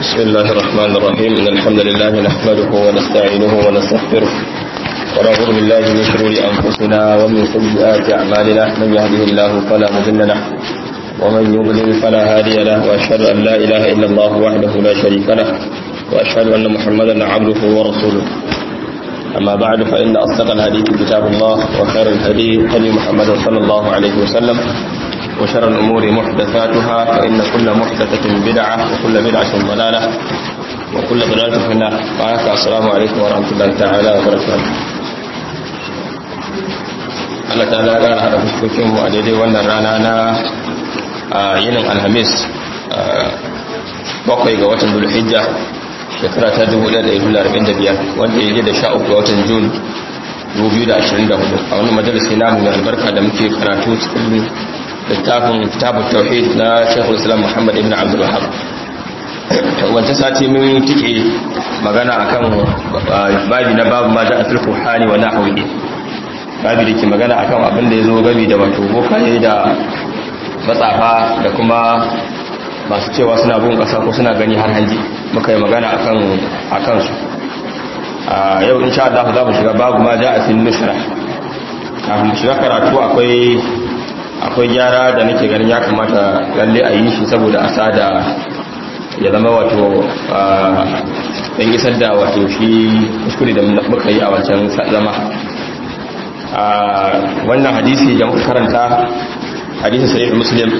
بسم الله الرحمن الرحيم إن الحمد لله نحمده ونستعينه ونستغفره ونعوذ بالله من شرور أنفسنا ومن سيئات أعمالنا من يهده الله فلا مضل له ومن يضلل فلا هادي له وأشهد أن لا إله إلا الله وحده لا شريك له وأشهد أن محمدا عبده ورسوله أما بعد فإن أصدق الحديث كتاب الله وخير الهدي هدي محمد صلى الله عليه وسلم وشر الأمور محدثاتها فإن كل محدثة بدعة وكل بدعة ضلالة وكل ضلالة في النار وعليك السلام عليكم ورحمة الله تعالى وبركاته Allah ta lara haɗa fuskokinmu a daidai wannan rana na yinin alhamis bakwai ga watan dulhijja shekara ta 1445 wanda ya da sha uku ga watan jun 2024 a wani majalisi namu mai albarka da muke karatu cikin littafin kitabun tauhid na shekul islam muhammad ibn abdul wahab wancan sati mun tike magana akan babi na babu ma ja'a fil qur'ani wa nahwihi babi da ke magana akan abin da yazo gami da wato bokaye da matsafa da kuma masu cewa suna bin kasa ko suna gani har hanji muka yi magana akan akan su a yau insha Allah za mu shiga babu ma ja'a fil nushra kafin mu shiga karatu akwai akwai gyara da nake ganin ya kamata lalle a yi shi saboda asa da ya zama wato ɗan isar da wato shi kuskure da muka yi a wancan zama wannan hadisi da muka karanta hadisi sahih muslim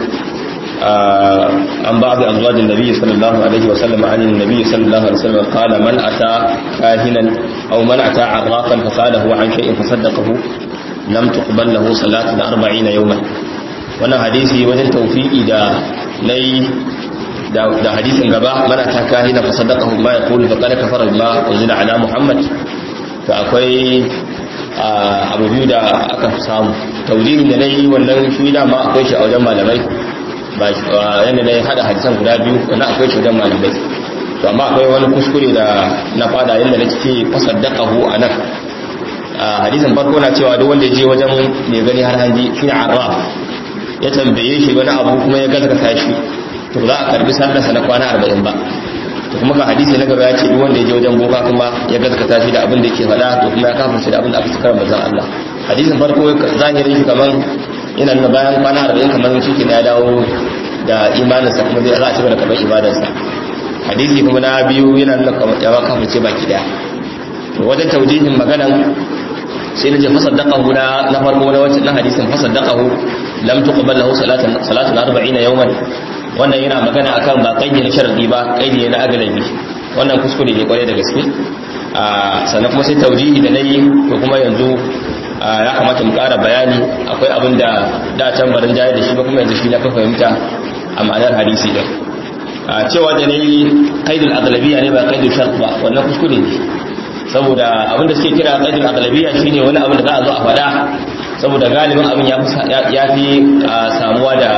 an ba'd azwajin nabi sallallahu alaihi wa sallam an nabi sallallahu alaihi wa sallam qala man ata kahinan aw man ata arrafan fasalahu an shay'in fasaddaqahu lam tuqbal lahu salatu 40 yawman wannan hadisi wajen tawfiqi da nayi da hadisin gaba mana ta kahina fa sadaqahu ma yaqulu fa qad kafara bima unzila ala muhammad to akwai abu biyu da aka samu tawjihin da nayi wannan shi da ma akwai shi a wajen malamai ba yanda nayi hada hadisan guda biyu wannan akwai shi wajen malamai to amma akwai wani kuskure da na fada yanda nake fa sadaqahu anan hadisin farko na cewa duk wanda ya je wajen mai gani har hanji shine arraf ya tambaye shi wani abu kuma ya gaskata shi to za a karbi sallarsa na kwana 40 ba to kuma ga hadisi na gaba ya ce duk wanda ya je wajen boka kuma ya gaskata shi da abin da yake faɗa to kuma ya kafirce da abin da aka cikar manzon Allah hadisin farko zahirin shi kaman yana nuna bayan kwana 40 kaman shi ke ya dawo da imaninsa kuma zai za a cigaba da karɓar ibadarsa hadisi kuma na biyu yana nuna ya ba kafirce baki daya to wajen taujihin maganan sai na je fasaddaqahu na na farko na wancan na hadisin fasaddaqahu lam tuqbal lahu salatan salatu 40 yawman wannan yana magana akan ba kaidi na sharadi ba kaidi na agalabi wannan kuskure ne kwarai da gaske a sannan kuma sai taujihi da nayi ko kuma yanzu ya kamata mu ƙara bayani akwai abin da da can barin jayar da shi ba kuma yanzu shi na ka fahimta a ma'anar hadisi din cewa da nayi qaidul aghlabiyya ne ba qaidul shart ba wannan kuskure ne saboda abin da suke kira qaidul aghlabiyya shine wani abin da za a zo a faɗa saboda galibin abin ya fi samuwa da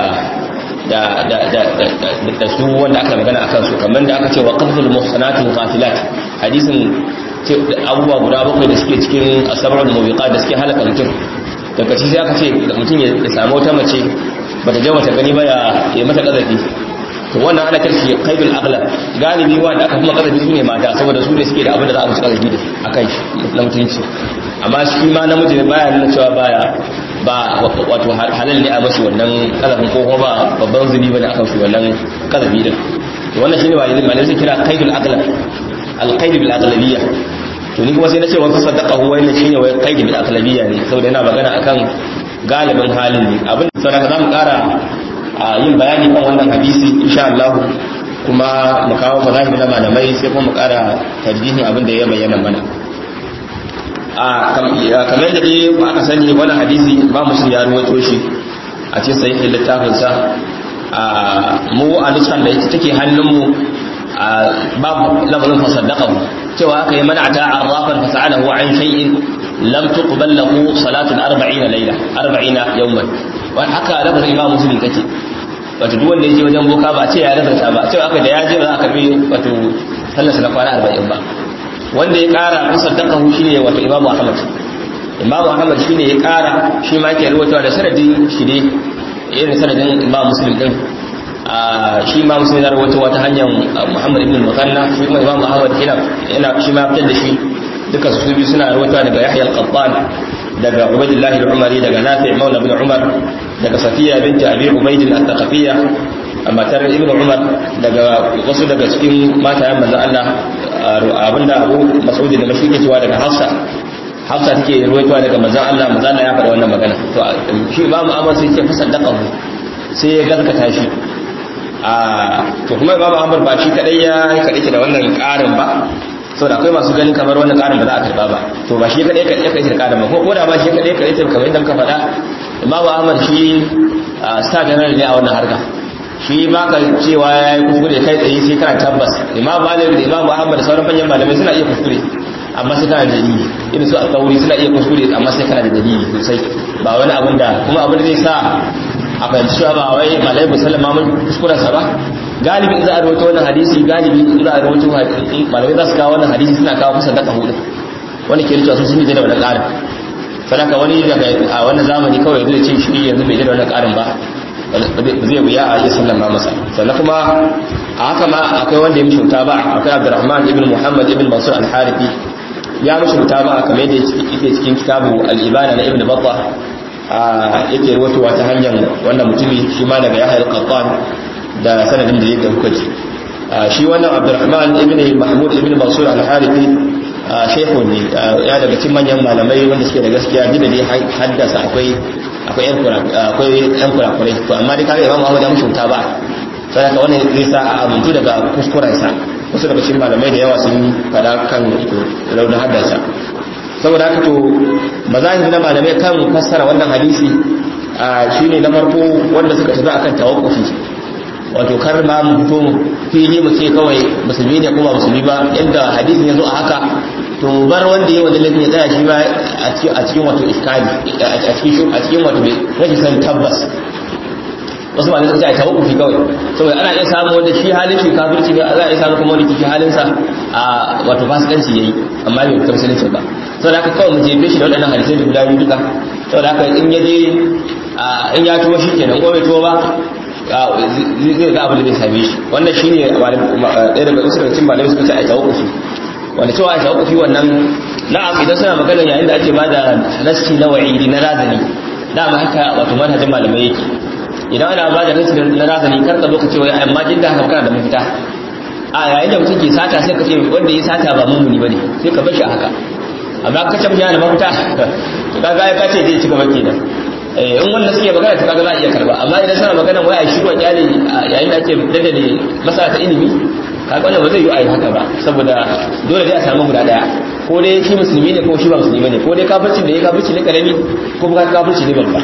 da su wanda aka magana akan su kamar da aka ce wa qadhul muhsanatil ghafilat hadisin abubuwa guda bakwai da suke cikin asabarul mubiqat da suke halaka mutum daga ci sai aka ce mutum ya samu wata mace bata je mata gani ba ya yi mata kazafi to wannan ana karshe qaidul aghlab galibi wanda aka kuma kazafi su ne mata saboda su ne suke da abin da za a musu kazafi da akan shi na mutunci amma shi ma namiji ne baya nuna cewa baya ba wato halal ne a mashi wannan kazafin ko kuma ba babban zubi bane akan shi wannan kazafi din wannan shine ba yanzu malai sai kira qaidul aqlab al qaid bil aqlabiyya to ni kuma sai nace wa saddaqahu wa inna shine wai qaid bil aqlabiyya ne saboda yana magana akan galibin halin ne abin da saboda zamu kara yin bayani kan wannan hadisi insha Allah kuma mu kawo mazahib na malamai sai kuma mu kara tarjihin abin da ya bayyana mana kamar da dai aka sani wani hadisi ba musu ya ruwato shi a ce sai littafinsa mu a nuskan da ita take hannunmu babu lamarin fasaddaqahu cewa aka yi mana ta arrafan fasa'alahu an shay'in lam tuqbal lahu salatun 40 layla 40 yawman wa haka lafazin imam muslim take wato duk wanda yake wajen boka ba ce ya rasa ba cewa aka da ya je ba za a karbi wato sallarsa na kwana 40 ba wanda ya kara musaddaqahu shine wato imamu ahmad imamu ahmad shine ya kara shi ma yake rawaitowa da sanadin shi ne irin sanadin imam muslim din shi ma musulmi na rawaito wata hanyar muhammad ibn mukanna shi kuma imam ahmad yana shi ma fitar da shi duka su biyu suna rawaito daga yahya al-qattan daga ubaydullah al-umari daga nafi' maula ibn umar daga safiya binti abi ubayd al-thaqafiyya matar ibn umar daga wasu daga cikin matayen manzo Allah abinda abu mas'ud da mashi ke cewa daga hafsa hafsa take ruwaitowa daga manzon Allah manzon Allah ya faɗa wannan magana to shi imamu Ahmad sai ce fasaddaqahu sai ya gaskata shi a to kuma imamu Ahmad ba shi kadai ya kadai da wannan ƙarin ba saboda akwai masu ganin kamar wannan ƙarin ba za a karba ba to ba shi kadai kadai kadai da ƙarin ba ko da ba shi kadai kadai kamar yadda muka faɗa imamu Ahmad shi star general ne a wannan harka shi ba ka cewa ya yi kuskure kai tsaye sai kana tabbas imam malik da imam muhammad da sauran manyan malamai suna iya kuskure amma sai kana da dalili irin su alƙawari suna iya kuskure amma sai kana da dalili sosai ba wani abin da kuma abin da zai sa a fahimci cewa ba wai malai musallama mun kuskuren sa ba galibi in za a rawaito wannan hadisi galibi in za a rawaito malamai za su kawo wannan hadisi suna kawo kusa daga hudu wani ke rikewa sun yi da wannan ƙarin sadaka wani daga a wannan zamani kawai zai ce shi yanzu bai da wannan ƙarin ba zai wuya a iya sallama masa sannan kuma a haka ma akwai wanda ya mishi wuta ba akwai abdurrahman ibn muhammad ibn mansur al-harifi ya mishi wuta ba kamar yadda yake cikin kitabu al-ibana na ibn battah yake ruwatowa ta hanyar wannan mutumi shi ma daga yahya al-qattan da sanadin da yadda kuka ji shi wannan abdurrahman ibn mahmud ibn mansur al-harifi shehu ne ya daga cikin manyan malamai wanda suke da gaskiya duk da dai haddasa akwai akwai yan kurakurai to amma dai kaga imam Ahmad ya mushi wuta ba sai haka wannan zai sa a amintu daga kuskuren sa wasu daga cikin malamai da yawa sun fada kan raunin haddasa saboda haka to mazahir na malamai kan fassara wannan hadisi shine na farko wanda suka tafi akan tawakkufi wato kar ma mu fito fili mu ce kawai musulmi ne ko ba musulmi ba yadda hadisin ya zo a haka to bar wanda ya wanda laifin ya tsaya shi ba a cikin wato iskali a cikin a cikin wato rashin san tabbas wasu malamai suka ce a tawakkufi kawai saboda ana iya samu wanda shi halin shi kafirci ne za a iya samu kuma wanda shi halin sa a wato fasikanci yayi amma bai ta musulunci ba saboda haka kawai mu jefe shi da waɗannan hadisai da guda biyu duka saboda haka in ya je in ya tuwo shi kenan ko bai tuwo ba zai ga abin da zai same shi wannan shi ne ɗaya daga wasu daga cikin malamai suka ce a tawakkufi wanda cewa a tawakkufi wannan na'am idan suna magana yayin da ake bada nassi na wa'idi na razani dama haka wato manhajin malamai yake idan ana bada nassi na razani kar ka zo ka ce wai amma jin da haka kana da mafita a yayin da mutum ke sata sai ka ce wanda ya sata ba mummuni bane sai ka bar shi a haka amma ka ce mutum yana da mafita to kaga ya kace zai ci gaba kenan in wannan suke magana ta kaga za a iya karba amma idan suna magana wai a shi wa kyale yayin da ake daddale masala ta ilimi kaga wannan ba zai yi a yi haka ba saboda dole dai a samu guda daya ko dai shi musulmi ne ko shi ba musulmi ne ko dai kafirci da ya kafirci ne karami ko ba kafirci ne babba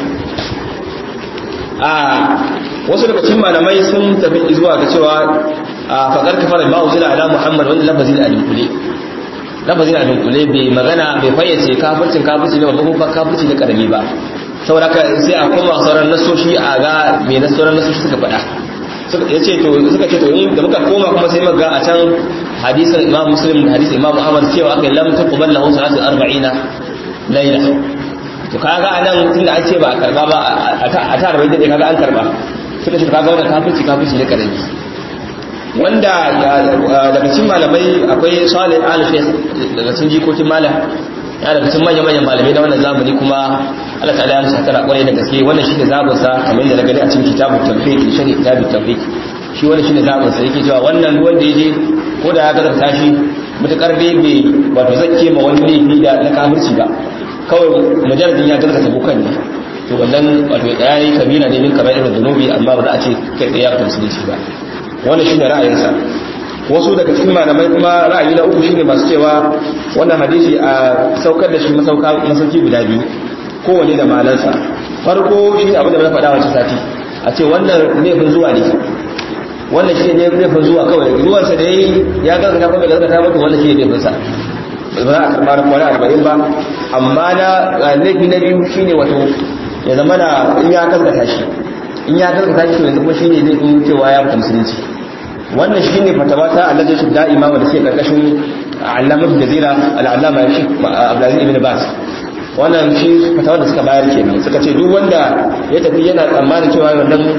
a wasu daga cikin malamai sun tafi zuwa ga cewa a fakar kafara ba uzila ala muhammad wanda lafazi da adinkule lafazi da adinkule bai magana bai fayyace kafircin kafirci ne babba ko kafirci ne karami ba saboda sai a koma sauran nasoshi a ga me na sauran nasoshi suka faɗa ya ce to suka ce to da muka koma kuma sai muka a can hadisin imam muslim da hadisin imam ahmad cewa aka lam taqbal lahu salatu 40 layla to kaga anan tunda an ce ba a karba ba a ta 40 da kaga an karba suka ce kaga wannan kafirci kafirci ne karami wanda daga cikin malamai akwai salih al-shaykh daga cikin jikokin malam ya daga cikin manyan manyan malamai na wannan zamani kuma Allah ta'ala ya musa tara kwarai da gaske wannan shine zabin sa kamar yadda na gani a cikin kitabut tawfiq shari kitabut tawfiq shi wannan shine zabin sa yake cewa wannan wanda yaje ko da ya gazarta shi mutakar dai bai wato zakke ma wani laifi da na kafirci ba kawai mujarradin ya gazarta bukan ne to wannan wato yayi kabila ne min kabairar zunubi amma ba za a ce kai ya musulunci ba wannan shine ra'ayinsa wasu daga cikin malamai kuma ra'ayi na uku shine masu cewa wannan hadisi a saukar da shi masauka masauki guda biyu kowane da malansa farko shi abin da na faɗa wancan sati a ce wannan laifin zuwa ne wannan shi ne laifin zuwa kawai zuwansa da yayi ya gaskata ko bai gaskata ba to wannan shi ne laifin sa ba za a karɓa na kwana arba'in ba amma na laifi na biyu shine wato ya zama na in ya gaskata shi in ya gaskata shi to yanzu kuma shine laifin cewa ya fita musulunci wannan shi ne fatawa ta allaje shi da'ima wanda suke karkashin allamar jazira al'allama ya shi abdulaziz ibn bas wannan shi fatawa da suka bayar kenan suka ce duk wanda ya tafi yana tsammanin cewa wannan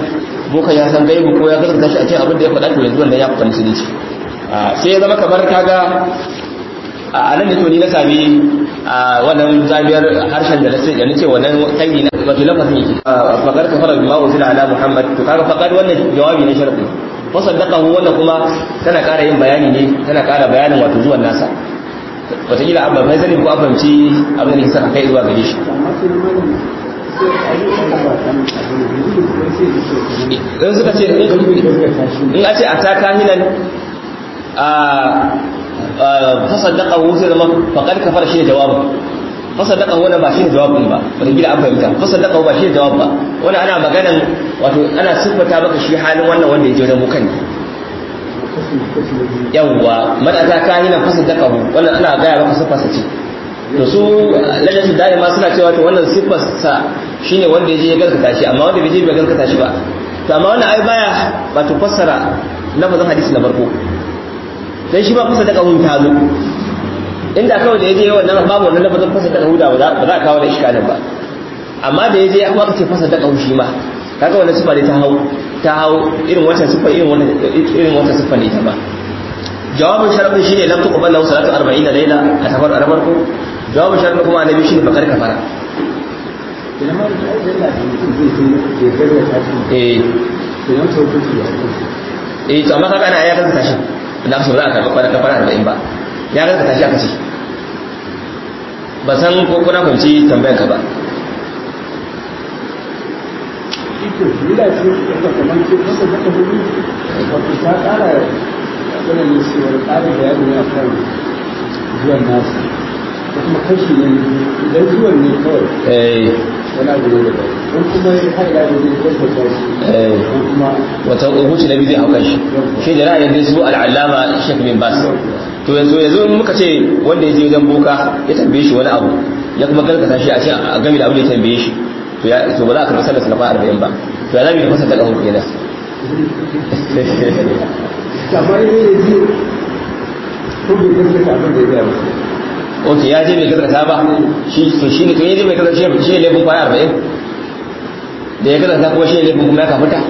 bokan ya san gaibu ko ya gaskata shi a cikin abin da ya faɗa to yanzu wannan ya fita musulunci sai ya zama kamar kaga a nan da to ni na sami a wannan zamiyar harshen da nace da nace wannan kalli na wato lafazin yake faqad kafara bima unzila ala muhammad to kaga faqad wannan jawabi ne sharadi fa saddaqahu wannan kuma tana ƙara yin bayani ne tana ƙara bayanin wato zuwan nasa wataƙila abba bai sani ko abamci abin da saka kai zuwa gare shi in suka ce in a ce a ta kahinan a fasaddaqahu sai zama faqad kafara shi jawabin fasaddaqahu wannan ba shi ne jawabin ba wata gida an fahimta fasaddaqahu ba shi ne jawab ba wannan ana maganan wato ana siffata maka shi halin wannan wanda ya je wajen bukan yawwa madata kahinan fasaddaqahu wannan ana gaya maka siffarsa ce to su lajatu da'ima suna cewa to wannan siffarsa shine wanda ya je ya gaskata shi amma wanda bai je bai gaskata shi ba to amma wannan ai baya wato fassara lafazin hadisi na farko dan shi ba fasa da kahun ta zo inda kawai da yaje wannan babu wannan lafazin fasa da kahuda ba za a kawo da iskalin ba amma da yaje ya kuma ce fasa da kahun shi ma kaga wannan sifa ne ta hau ta hau irin wata sifa irin wannan irin wata sifa ne ta ba jawabin sharafin shine lam tuqbal lahu salatu 40 layla a safar a farko jawabin sharafin kuma annabi shine bakar kafara eh eh to amma kaga ana ya kanka tashi da su za a karɓi kwana kafara arba'in ba ya ga tashi aka ce ba san ko kuna fahimci tambayar ka ba zuwan nasu ko kuma kashi ne idan zuwan ne kawai wani abu ne daga don kuma ya haɗa da zai tabbata shi ko kuma wata hukunci na biyu zai haukan shi shi da ra'ayin dai su al'allama shek bin bas to yanzu yanzu in muka ce wanda ya je wajen boka ya tambaye shi wani abu ya kuma gargata shi a ce a game da abu da ya tambaye shi to ya to ba za a karɓi sallar salafa arba'in ba to ya zami da fasa ta ƙahon kenan kamar ne ya ji ko bai gaskata abin da ya gaya masa ok ya je bai gaskata ba shi to shi ne to ya je bai gaskata shi ne laifin kwaya arba'in da ya gaskata kuma shi ne laifin kuma ya kafuta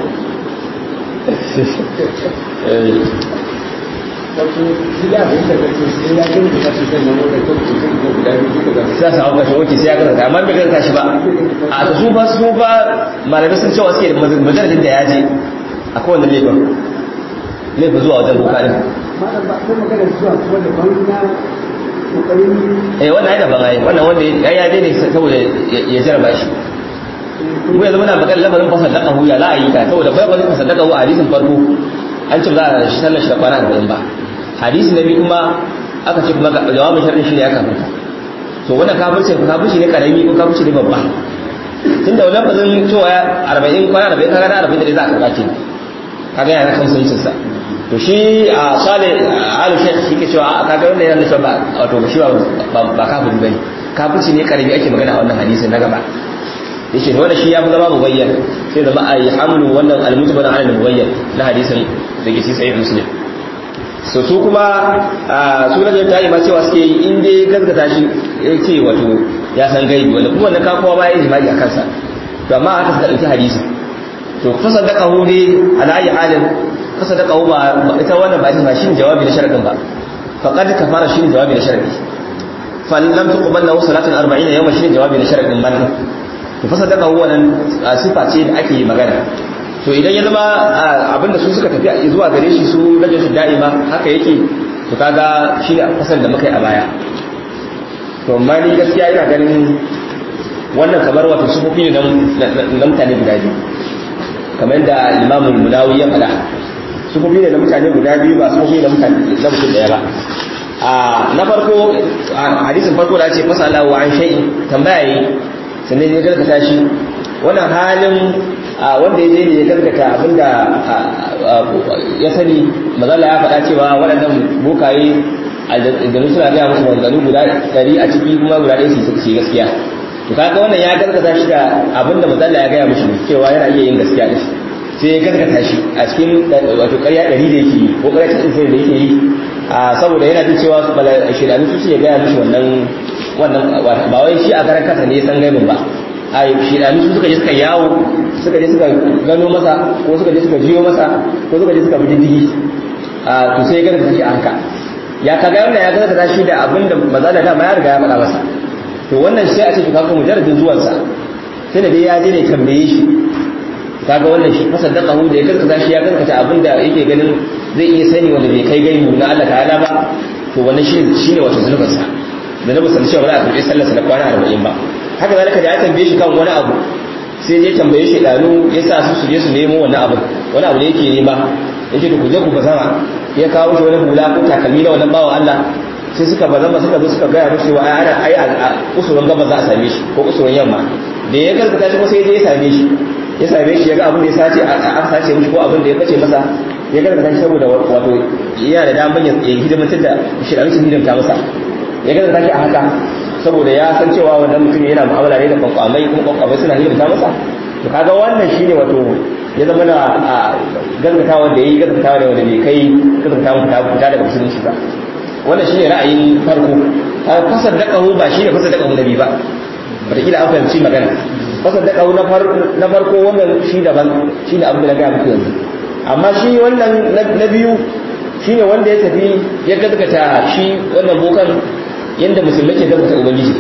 wato shi da abin da kake sai ya gani da kasu sai nan wanda kake sai ko guda biyu duka ga sai sa hauka shi ok sai ya gaskata amma bai gaskata shi ba a to su ba su ba malamai sun cewa suke da majalajin da ya je a kowane laifin laifin zuwa wajen boka din malam ba ko magana zuwa kuma da ban na kokarin eh wannan ai daban ai wannan wanda ya ya je ne saboda ya jarraba shi mu yanzu muna magana lamarin fasadaka hu ya la ayi ta saboda bai bazin fasadaka hu a hadisin farko an ce za a shi sallar shi da kwana 40 ba hadisi na biyu kuma aka ce kuma jawabin sharri shi ne ya kafa to wannan kafirci kafirci ne karami ko kafirci ne babba tunda wannan bazin cewa 40 kwana 40 kaga na 40 da za a karba ke kaga yana kan sun sa to shi a sale alu shekh shi ke cewa a kaga wannan yana nufin ba wato shi ba ba kafiri bane kafirci ne karami ake magana a wannan hadisin na gaba yace to wannan shi ya fi zama mubayyan sai zama a yi hamlu wannan almutaba na alal mubayyan na hadisin da ke sahih muslim so su kuma su na ta yi ma cewa suke yi in dai gaskata shi ya ce wato ya san gaibi wanda kuma wannan kakowa ba ya yi jima'i a kansa to amma aka suka ɗauki hadisi to kusa da ƙaho ne ala ayi halin kusa da ƙaho ba ita wannan ba ita ba shi ne jawabi na sharadin ba faqad kafara shi ne jawabi na sharadi فلم تقبل له صلاه 40 يوما shine jawabi na sharadin ban to fa sadaka wannan sifa ce da ake magana to idan ya zama abinda su suka tafi zuwa gare shi su rajin da'ima haka yake to kaga shine fasal da muka yi a baya to amma ni gaskiya ina ganin wannan kamar wato sufofi ne na mutane guda biyu kamar da imamul munawi ya faɗa sufofi ne na mutane guda biyu ba sufofi na mutane na mutum daya ba na farko hadisin farko da ce fasala wa an shay'in tambaya yi sannan ya gargata shi wannan halin wanda ya je ne ya gargata abinda ya sani mazala ya faɗa cewa waɗannan bokaye aljanu suna gaya musu maganganu guda ɗari a ciki kuma guda ɗaya su ce gaskiya to kaga wannan ya gargata shi da abinda mazala ya gaya mushi cewa yana iya yin gaskiya da shi sai ya gargata shi a cikin wato ƙarya ɗari da yake yi ko ƙarya cikin da yake yi saboda yana jin cewa su bala shirani su ce gaya mishi wannan wannan ba wai shi a karan kasa ne ya san gaibin ba a shidani su suka je suka yawo suka je suka gano masa ko suka je suka jiyo masa ko suka je suka bi diddigi a to sai ya gaza shi a haka ya kaga wannan ya gaza shi da abin da maza da dama ya riga ya faɗa masa to wannan sai a ce to kaga mujarradin zuwansa sai da dai ya je ne tambaye shi kaga wannan shi fasaddaqahu da ya gaskata shi ya gaskata abin da yake ganin zai iya sani wanda bai kai gaibu na Allah ta'ala ba to wannan shi shine wato zulubin sa da na musalli cewa ba za a karɓi sallarsa na kwana 40 ba haka zalika da ya tambaye shi kan wani abu sai ya tambaye shi danu ya sa su su je su nemo wannan abu wani abu da yake nema yake to ku je ku bazama ya kawo shi wani hula ko takalmi na wannan bawan Allah sai suka bazama suka zo suka gaya musu wa ana ai a usulun gaba za a same shi ko usulun yamma da ya gaskata shi ko sai ya same shi ya same shi ya ga abin da ya sace aka sace mishi ko abin da ya bace masa ya gaskata shi saboda wato yana da damar ya hidimantar da shirarin su hidimta masa ya gaskata shi a haka saboda ya san cewa wannan mutum yana mu'amala ne da kwankwamai kuma kwankwamai suna hidimta masa to kaga wannan shine wato ya zama na gaskatawa da yayi gaskatawa da wanda bai kai gaskatawa fita fita daga musulunci ba wannan shine ra'ayin farko fasar da kahu ba shine fasar da kahu nabi ba wataƙila an fahimci magana fasar da kahu na farko wannan shi daban shine abin da na gaya muku yanzu amma shi wannan na biyu shine wanda ya tafi ya gaskata shi wannan bokan yadda musulmai ke gaskata ubangiji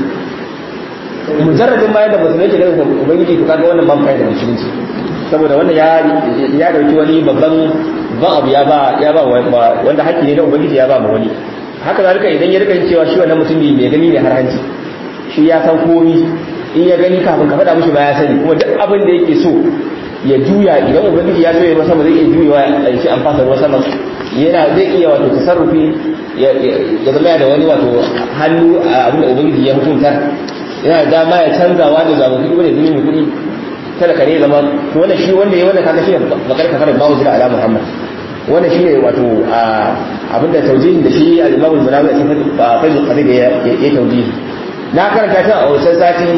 mujarradin ma yadda musulmai ke gaskata ubangiji to kaga wannan ban da musulunci saboda wannan ya ya dauki wani babban ban abu ya ba ya ba wanda haƙƙi ne na ubangiji ya ba ma wani haka zalika idan ya rika cewa shi wannan mutumi mai gani ne har hanci shi ya san komi in ya gani kafin ka faɗa mishi ba ya sani kuma duk abin da yake so ya juya idan ubangiji ya so ya masa zai iya juyewa a ce an fasa ruwan sama yana zai iya wato tasarrufi ya zama da wani wato hannu a abin da ubangiji ya hukuntar yana da dama ya canza wani ga mutum wani zuni mai kuɗi kada ka ne zama to wannan shi wanda ya wannan kaga shi ne bakar kafar bawo jira ala muhammad wannan shi ne wato abin da taujihin da shi al-imam al-munawi a cikin fajr qadir ya ya taujihi na karanta ta a wancan sati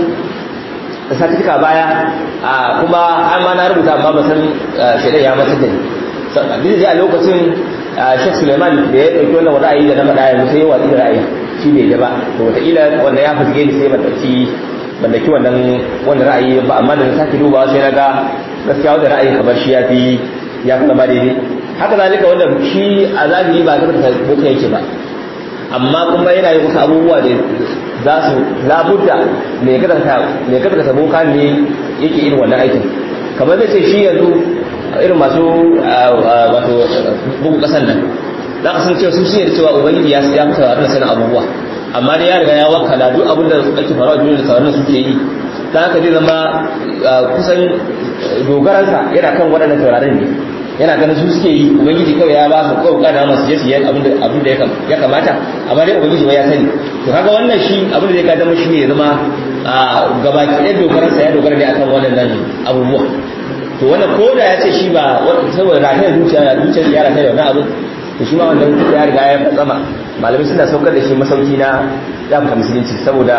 satika baya kuma an ma na rubuta amma ba san shaidan ya matar da ni duk da a lokacin Sheikh Suleiman da ya dauki wannan ra'ayi da na faɗa yanzu sai ya watsi da ra'ayi shi bai da ba to wataƙila wanda ya fasige ni sai ban dauki ban dauki wannan wannan ra'ayi ba amma da na sake dubawa sai na ga gaskiya wannan ra'ayi kamar shi ya fi ya fi zama daidai haka zalika wanda shi a zahiri ba zaka ta boka yake ba amma kuma yana yin wasu abubuwa da za su labudda mai kada ta boka ne yake irin wannan aikin kamar zai ce shi yanzu irin masu wato bugu kasan nan za ka san cewa sun shirya da cewa ubangiji ya ya fita da sanin abubuwa amma dai ya riga ya wakala duk abin da ake faruwa duniya da sauran suke yi dan haka zai zama kusan dogaransa yana kan waɗannan taurarin ne yana ganin su suke yi ubangiji kawai ya ba su kawai kada masu je su yi abin da abin da ya kamata amma dai ubangiji ba ya sani to kaga wannan shi abin da zai ka zama shi ne ya zama gabaki ɗaya dogaransa ya dogara ne akan waɗannan abubuwa to wannan ko da ya ce shi ba saboda rafiyar zuciya zuciyar ya rafiya da wannan abin to shi ma wannan ya riga ya fatsama malamai suna saukar da shi masauki na yamuka musulunci saboda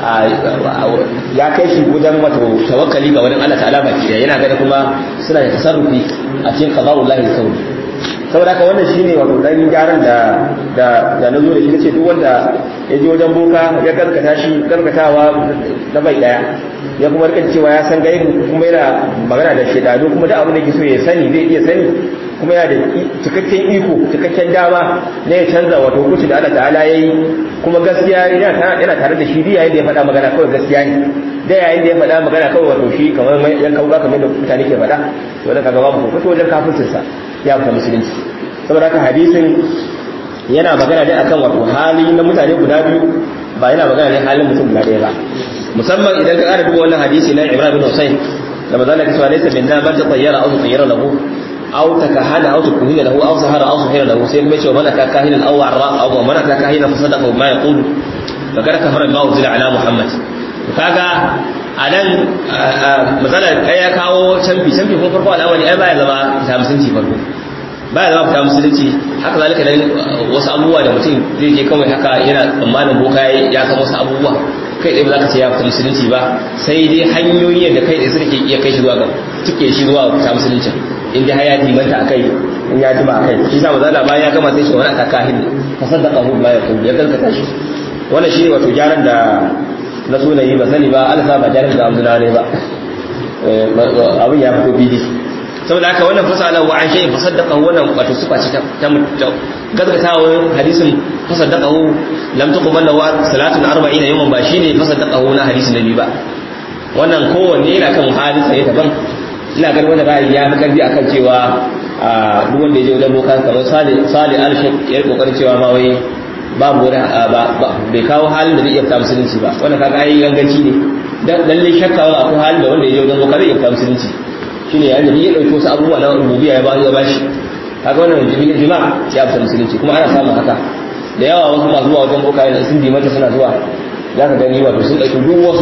ya kai shi wajen wato tawakkali ga wani Allah ta'ala baki da yana gani kuma suna da tasarrufi a cikin qada'ullahi kauni saboda haka wannan shine wato dan gyaran da da da nazo da shi nace duk wanda ya je wajen boka ya karkata shi karkatawa na bai daya ya kuma rika cewa ya san gaibu kuma yana magana da shedanu kuma da abin da yake so ya sani zai iya sani kuma yana da cikakken iko cikakken dama na ya canza wato hukunci da Allah ta'ala yayi kuma gaskiya yana tare da shi yayin da ya faɗa magana kawai gaskiya ne da yayin da ya faɗa magana kawai wato shi kamar yan kauka kamar da mutane ke faɗa to da kaga babu ko wajen kafircinsa ya fita musulunci saboda haka hadisin yana magana ne akan wato hali na mutane guda biyu ba yana magana ne halin mutum guda ɗaya ba musamman idan ka ƙara duba wannan hadisi na Ibrahim bin Husayn da manzo Allah ya ce laysa minna man tatayyara aw tatayyara lahu aw takahana aw tukuhina lahu aw sahara aw sahira lahu sai kuma ce man aka kahinan aw arra aw man aka kahinan fa sadaqa ma yaqulu fa kada kafara ma uzila ala Muhammad kaga a nan matsalar ya kawo canfi canfi kuma farko al'amari ai baya zama ta musulunci farko baya zama fita musulunci haka zalika dan wasu abubuwa da mutum zai je kawai haka yana tsammanin boka ya san wasu abubuwa kai tsaye ba za ka ce ya fita musulunci ba sai dai hanyoyi da kai tsaye suke iya kai shi zuwa ga tuke shi zuwa fita musulunci in dai haya dimanta a kai in ya jima a kai shi sa mazala bayan ya gama sai shi wani aka kahin fa saddaqa hu ma yaqul ya gaskata shi wannan shi ne wato gyaran da na sunayi ba sani ba alasa ba jarin da amsuna ne ba abin ya fito fili saboda haka wannan fasala wa an shay'in fasaddaqahu wannan wato sifa ce ta gaskatawa hadisin fasaddaqahu lam tuqbal lahu salatun 40 yawman ba shine fasaddaqahu na hadisin nabi ba wannan kowanne yana kan halin sa daban ina ganin wannan ra'ayi ya fi karfi akan cewa duk wanda ya je wajen boka kamar sali sali al-shek ya kokarin cewa ma wai babu wani bai kawo halin da zai iya fita musulunci ba wannan kaga ai ganganci ne dan lalle shakka wani akwai halin da wanda ya je wajen boka zai iya fita musulunci shine yayin da ya dauki wasu abubuwa na rububiyya ya ba ya bashi kaga wannan jami'in jima'a ya fita musulunci kuma ana samun haka da yawa wasu masu zuwa wajen boka yana sun bi mata suna zuwa za ka gani wato sun ɗauki duk wasu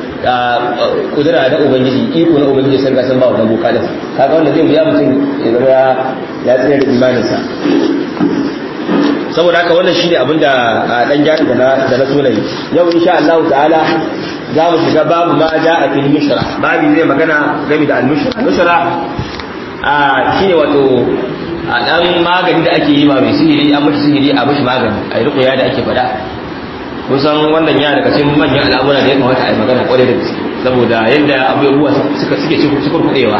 kudura da ubangiji iko na ubangiji sun ga sun ba wannan boka din kaga wanda zai biya mutum ya zama ya tsaya da imaninsa saboda haka wannan shine abin da dan jari da na da na sunayi yau insha Allah ta'ala za mu shiga babu ma ja a fil mushra babu zai magana game da al mushra mushra a shine wato a dan magani da ake yi ma mai sihiri an mishi sihiri a mishi magani a yi rukuya da ake faɗa kusan wannan ya daga cikin manyan al'amura da ya kamata a yi magana kwarai da gaske saboda yadda abubuwa suka suke cikin kudewa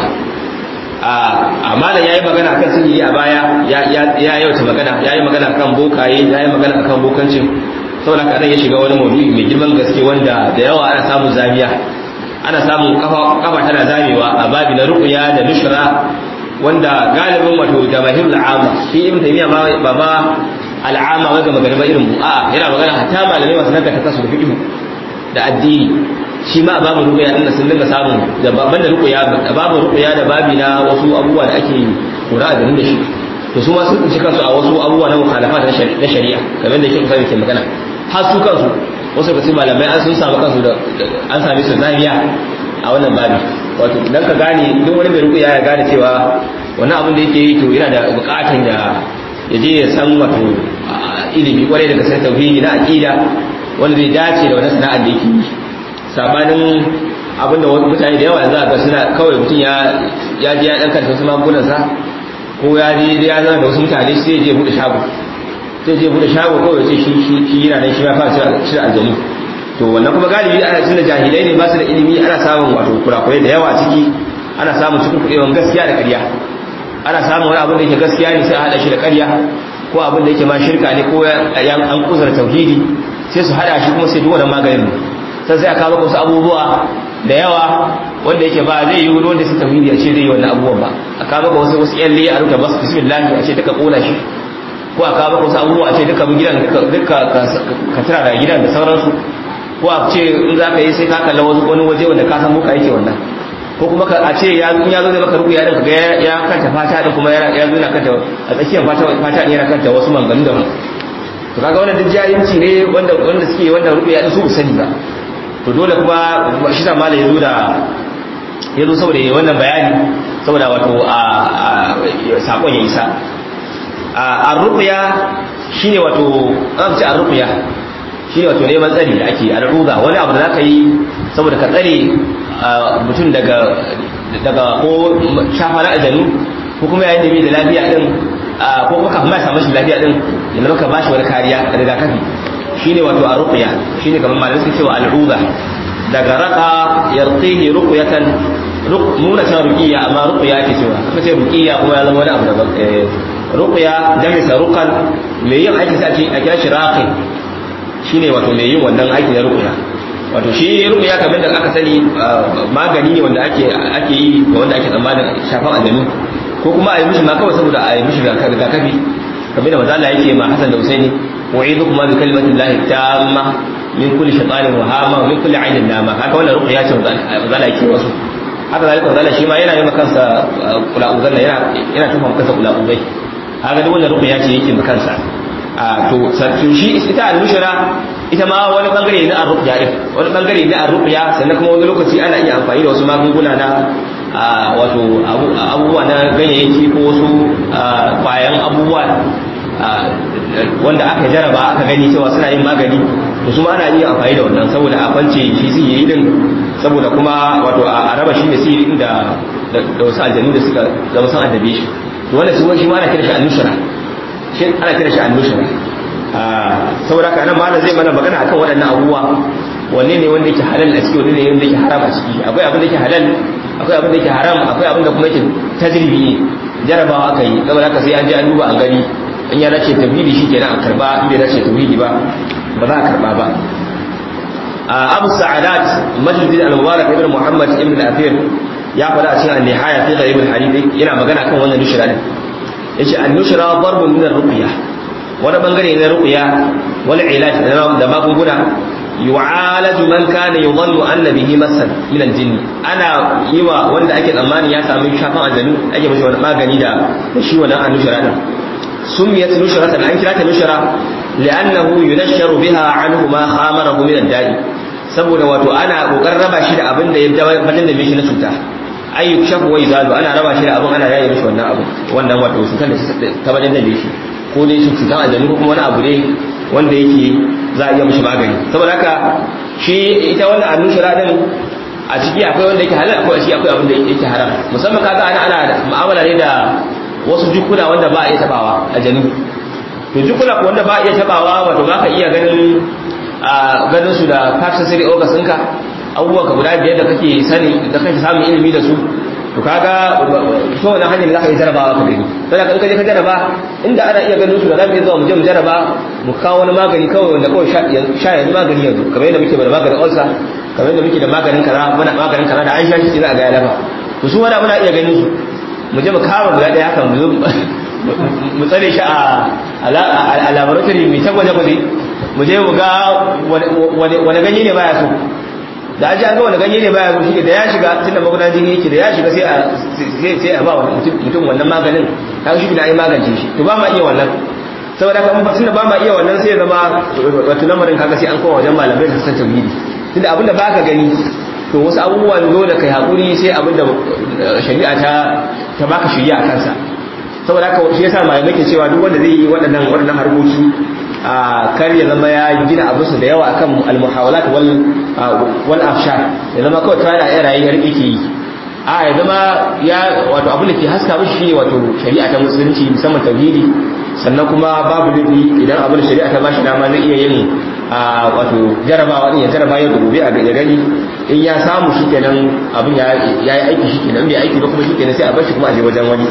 a malam ya yi magana kan sihiri a baya ya yauta magana ya yi magana kan bokaye ya yi magana kan bokancin saboda kaɗan ya shiga wani maudu'i mai girman gaske wanda da yawa ana samun zamiya ana samun kafa tana zamewa a babi na rukuya da nushra wanda galibin wato jamahir al'ama shi ibn taymiya ba ba al'ama wanda magana ba irin mu a'a yana magana hatta malamai masu nan da kasu da fiqh da addini shi ma babu ruqya din sun dinga samun da babban da ruqya da babu ruqya da babi na wasu abubuwa da ake kura da da shi to su ma sun tsinci kansu a wasu abubuwa na mukhalafa na shari'a kamar da yake kusa ke magana har su kansu wasu kasi malamai an sun samu kansu da an same su zaniya a wannan babi wato dan ka gane duk wani mai ruqya ya gane cewa wannan abin da yake yi to yana da bukatan ya ya je ya san wato ilimi kwarai daga sai tauhidi na aqida wanda zai dace da wannan sana'ar da yake yi sabanin abinda wasu mutane da yawa yanzu a ga suna kawai mutum ya ya je ya dan karanta wasu magungunan sa ko ya je ya zama da wasu mutane sai je bude shago sai je bude shago kawai sai shi shi shi yana nan shi ma fa shi aljanu to wannan kuma galibi ana tunda jahilai ne ba su da ilimi ana samun wato kurakurai da yawa a ciki ana samun cikin kuɗewan gaskiya da ƙarya ana samun wani abin da yake gaskiya ne sai a haɗa shi da ƙarya ko abin da yake ma shirka ne ko an kusar tauhidi sai su haɗa shi kuma sai duk wannan maganin sai sai a kawo wasu abubuwa da yawa wanda yake ba zai yi wani wanda su tauhidi a ce zai yi wannan abubuwan ba a kawo maka wasu wasu yalle a rubuta basu bismillah a ce duka kona shi ko a kawo maka wasu abubuwa a ce duka gidan duka ka tira da gidan da sauransu ko a ce in za ka yi sai ka kalla wani waje wanda ka san muka yake wannan ko kuma a ce ya ya zo zai maka ruku ya dinka ga ya kanta fata din kuma ya zo yana kanta a tsakiyar fata fata din yana kanta wasu manganu da to kaga wannan duk jahilci ne wanda wanda suke wanda ruku ya su sani ba to dole kuma shi da malai yazo da yazo saboda yayi wannan bayani saboda wato a sakon ya isa a ruqya shine wato an ce a ruqya shine wato neman tsari da ake al'uga wani abu da zaka yi saboda ka tsare mutum daga daga ko shafa na ajanu ko kuma yayin da bai da lafiya din ko kuma kafin ma samu shi lafiya din ya zama ka bashi wani kariya rigakafi shine wato a ruqya shine kamar malamai suke cewa al'uga daga raqa yarqihi ruqyatan nuna ta ruqiyya amma ruqya ake cewa kuma sai ruqiyya kuma ya zama wani abu daban ruqya jami'a ruqan me yin aiki sai a kira shi raqi shine wato mai yin wannan aiki na ruqya wato shi ruqya kamar da aka sani magani ne wanda ake ake yi ga wanda ake tsammanin shafan aljanu ko kuma a yi mishi ma kawai saboda a yi mishi rigakafi kamar da manzo Allah yake ma Hassan da Husaini u'idukum bi kalimati llahi tamma min kulli shaytanin wahama wa min kulli ainin nama haka wannan ruqya ce manzo Allah yake wasu haka zalika manzo Allah shi ma yana yi kansa kula uzanna yana yana tufa kansa kula uzai haka duk wannan ruqya ce yake kansa a to sarkin shi ita al-mushra ita ma wani bangare ne na ar-ruqya din wani bangare ne ar-ruqya sannan kuma wani lokaci ana iya amfani da wasu magunguna na wato abubuwa na ganyayyaki ko wasu kwayan abubuwa wanda aka jaraba aka gani cewa suna yin magani to su ma ana iya amfani da wannan saboda a kwance shi sihiri din saboda kuma wato a raba shi ne sihiri din da da wasu aljanu da suka zama sun addabe shi to wannan su shi ma ana kira shi al-nushra shi ana kira shi al-nushra saboda haka nan malam zai mana magana akan waɗannan abubuwa wanne ne wanda yake halal a ciki wanne ne wanda yake haram a ciki akwai abin da yake halal akwai abin da yake haram akwai abin da kuma yake tajribi ne jarabawa aka yi saboda haka sai an je an duba an gani in ya dace tauhidi shi kenan a karba in bai dace tauhidi ba ba za a karba ba abu sa'adat majlis al-mubarak ibn muhammad ibn al-afir ya faɗa a cikin al-nihaya fi gharib al-hadith yana magana kan wannan nushra din yace an-nushra darbun min ar-ruqya wani bangare na ruqya wal ilaj da magunguna yu'alaju man kana yudhannu anna bihi masan min al-jinn ana yiwa wanda ake tsammani ya samu shafan aljanu ake mishi wani magani da shi wannan an-nushra din سميت نشرة أن كرات نشرة لأنه ينشر بها عنه ما خامره من الداء saboda wato ana kokarin raba shi da abin da ya bayan da mishi na cuta ay yukshafu wa yuzalu ana raba shi da abin ana yaye mishi wannan abu wannan wato cutar da ta bayan da mishi ko dai shi cutar aljanu ko kuma wani abu ne wanda yake za a iya mishi magani saboda haka shi ita wannan annushira din a ciki akwai wanda yake halal akwai a ciki akwai abin da yake haram musamman kaga ana ana mu'amala ne da wasu jukuna wanda ba a iya tabawa a janu to jukuna wanda ba a iya tabawa wato ba ka iya ganin ganin su da sensory organs ɗinka abubuwa ka guda biyar da kake sani da kake samun ilimi da su to kaga to wannan hanyar da zaka yi jarabawa ka gani sai ka kaje ka jaraba inda ana iya ganin su da zamu iya zuwa mu je mu jaraba mu kawo wani magani kawai wanda kawai sha yanzu magani yanzu kamar yadda muke da maganin ulcer kamar yadda muke da maganin kaza muna maganin kaza da an sha shi za a ga ya lafa to su wanda muna iya ganin su mu je mu kama guda ɗaya haka mu zo mu tsare shi a laboratory mai ta gwaje-gwaje mu je mu ga wani ganye ne baya so da aji an ga wani ganye ne baya so shi da ya shiga tunda magudan jini yake da ya shiga sai a ba mutum wannan maganin ta shi da yi magance shi to ba ma iya wannan saboda kan tunda ba ma iya wannan sai ya zama wato lamarin kaga sai an kowa wajen malamai su san tauhidi tunda abinda baka gani to wasu abubuwan dole kai hakuri sai abinda shari'a ta ta baka shari'a kansa saboda haka shi yasa malamai ke cewa duk wanda zai yi waɗannan waɗannan harkoki a kar ya zama ya gina abu su da yawa akan almuhawalat wal wal afshar ya zama kawai ta da rayi har yake yi a ya zama ya wato abin da ke haska mishi shine wato shari'a ta musulunci musamman tauhidi sannan kuma babu laifi idan abin da shari'a ta bashi dama zai iya yin wato jarabawa din ya jaraba ya gobe a ga gani in ya samu shikenan abin ya yi aiki shikenan bai aiki ba kuma shikenan sai a bar shi kuma a je wajen wani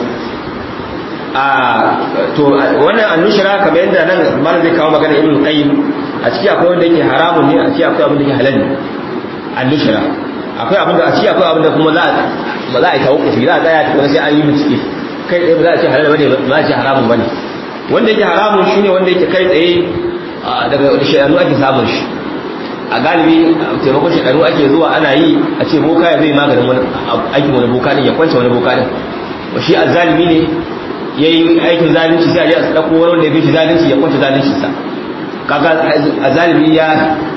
a to wannan annushira kamar yadda nan malam zai kawo magana ibn qayyim a ciki akwai wanda yake haramun ne a ciki akwai abin da yake halal ne annushira akwai abin da a ciki akwai abin da kuma za a za a yi tawakkufi za a tsaya tukuna sai an yi bincike kai tsaye ba za a ce halal bane ba za a ce haramun bane wanda yake haramun shine wanda yake kai tsaye daga shayanu ake samun shi a galibi taimakon shekaru ake zuwa ana yi a ce boka ya zai maganin wani aikin wani boka din ya kwance wani boka din shi azzalimi ne ya yi aikin zalunci sai a je a ɗauko wani wanda ya fi zalunci ya kwance zaluncinsa kaga azzalimi ya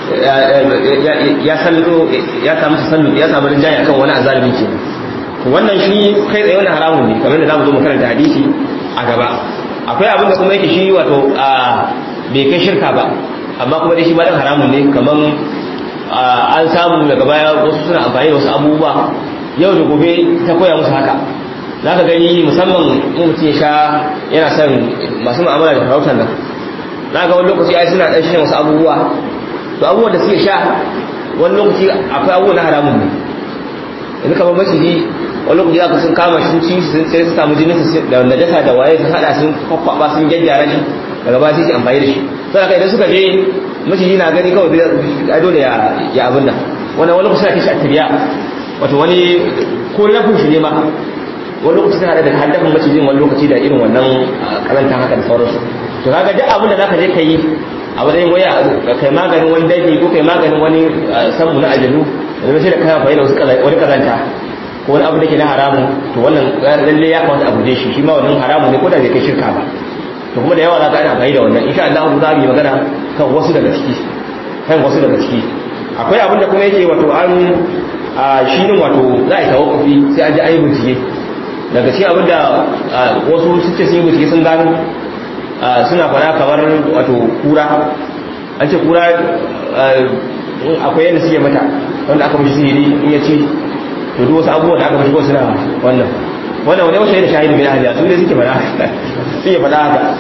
ya sallo ya samu sallu ya samu rinjaye akan wani azzalimi ke wannan shi kai tsaye wani haramun ne kamar da zamu zo mu karanta hadisi a gaba akwai abin da kuma yake shi wato bai kai shirka ba amma kuma dai shi ba dan haramun ne kamar an samu daga baya wasu suna amfani da wasu abubuwa yau da gobe ta koya musu haka za ka gani musamman mutum ya sha yana son masu mu'amala da farautar nan za ga wani lokaci ai suna ɗan shan wasu abubuwa to abubuwan da suke sha wani lokaci akwai abubuwa na haramun ne yanzu kamar maciji wani lokaci za ka sun kama shi ci sun sai su samu jinin da najasa da waye sun haɗa sun kwakwaba sun gyaggyara shi daga ba sai su amfani da shi sai ka idan suka je maciji na gani kawai zai dole ya abin nan wani wani lokaci suna kishi a tiriya wato wani ko lafin shi ne ma wani lokaci tana da haddafin macijin wani lokaci da irin wannan karantar haka da sauransu to kaga duk abin da zaka je ka yi a wajen waya kai maganin wani daji ko kai maganin wani sammu na ajalu da sai da kai amfani da wasu wani kazanta ko wani abu da ke na haramun to wannan lalle ya kamata a guje shi shi ma wannan haramun ne ko da bai kai shirka ba to kuma da yawa za ka yi amfani da wannan insha Allah za mu yi magana kan wasu daga ciki kan wasu daga ciki akwai abin da kuma yake wato an shi din wato za a yi tawakkufi sai an ji ayi bincike daga cikin abin da wasu suke sun yi bincike sun gano suna fara kamar wato kura an ce kura akwai yadda suke mata wanda aka mashi sihiri in ya ci to duk wasu abubuwan da aka mashi ko suna wannan wannan wani wasu yadda shahidu bin ahliya su ne suke fara suke fada haka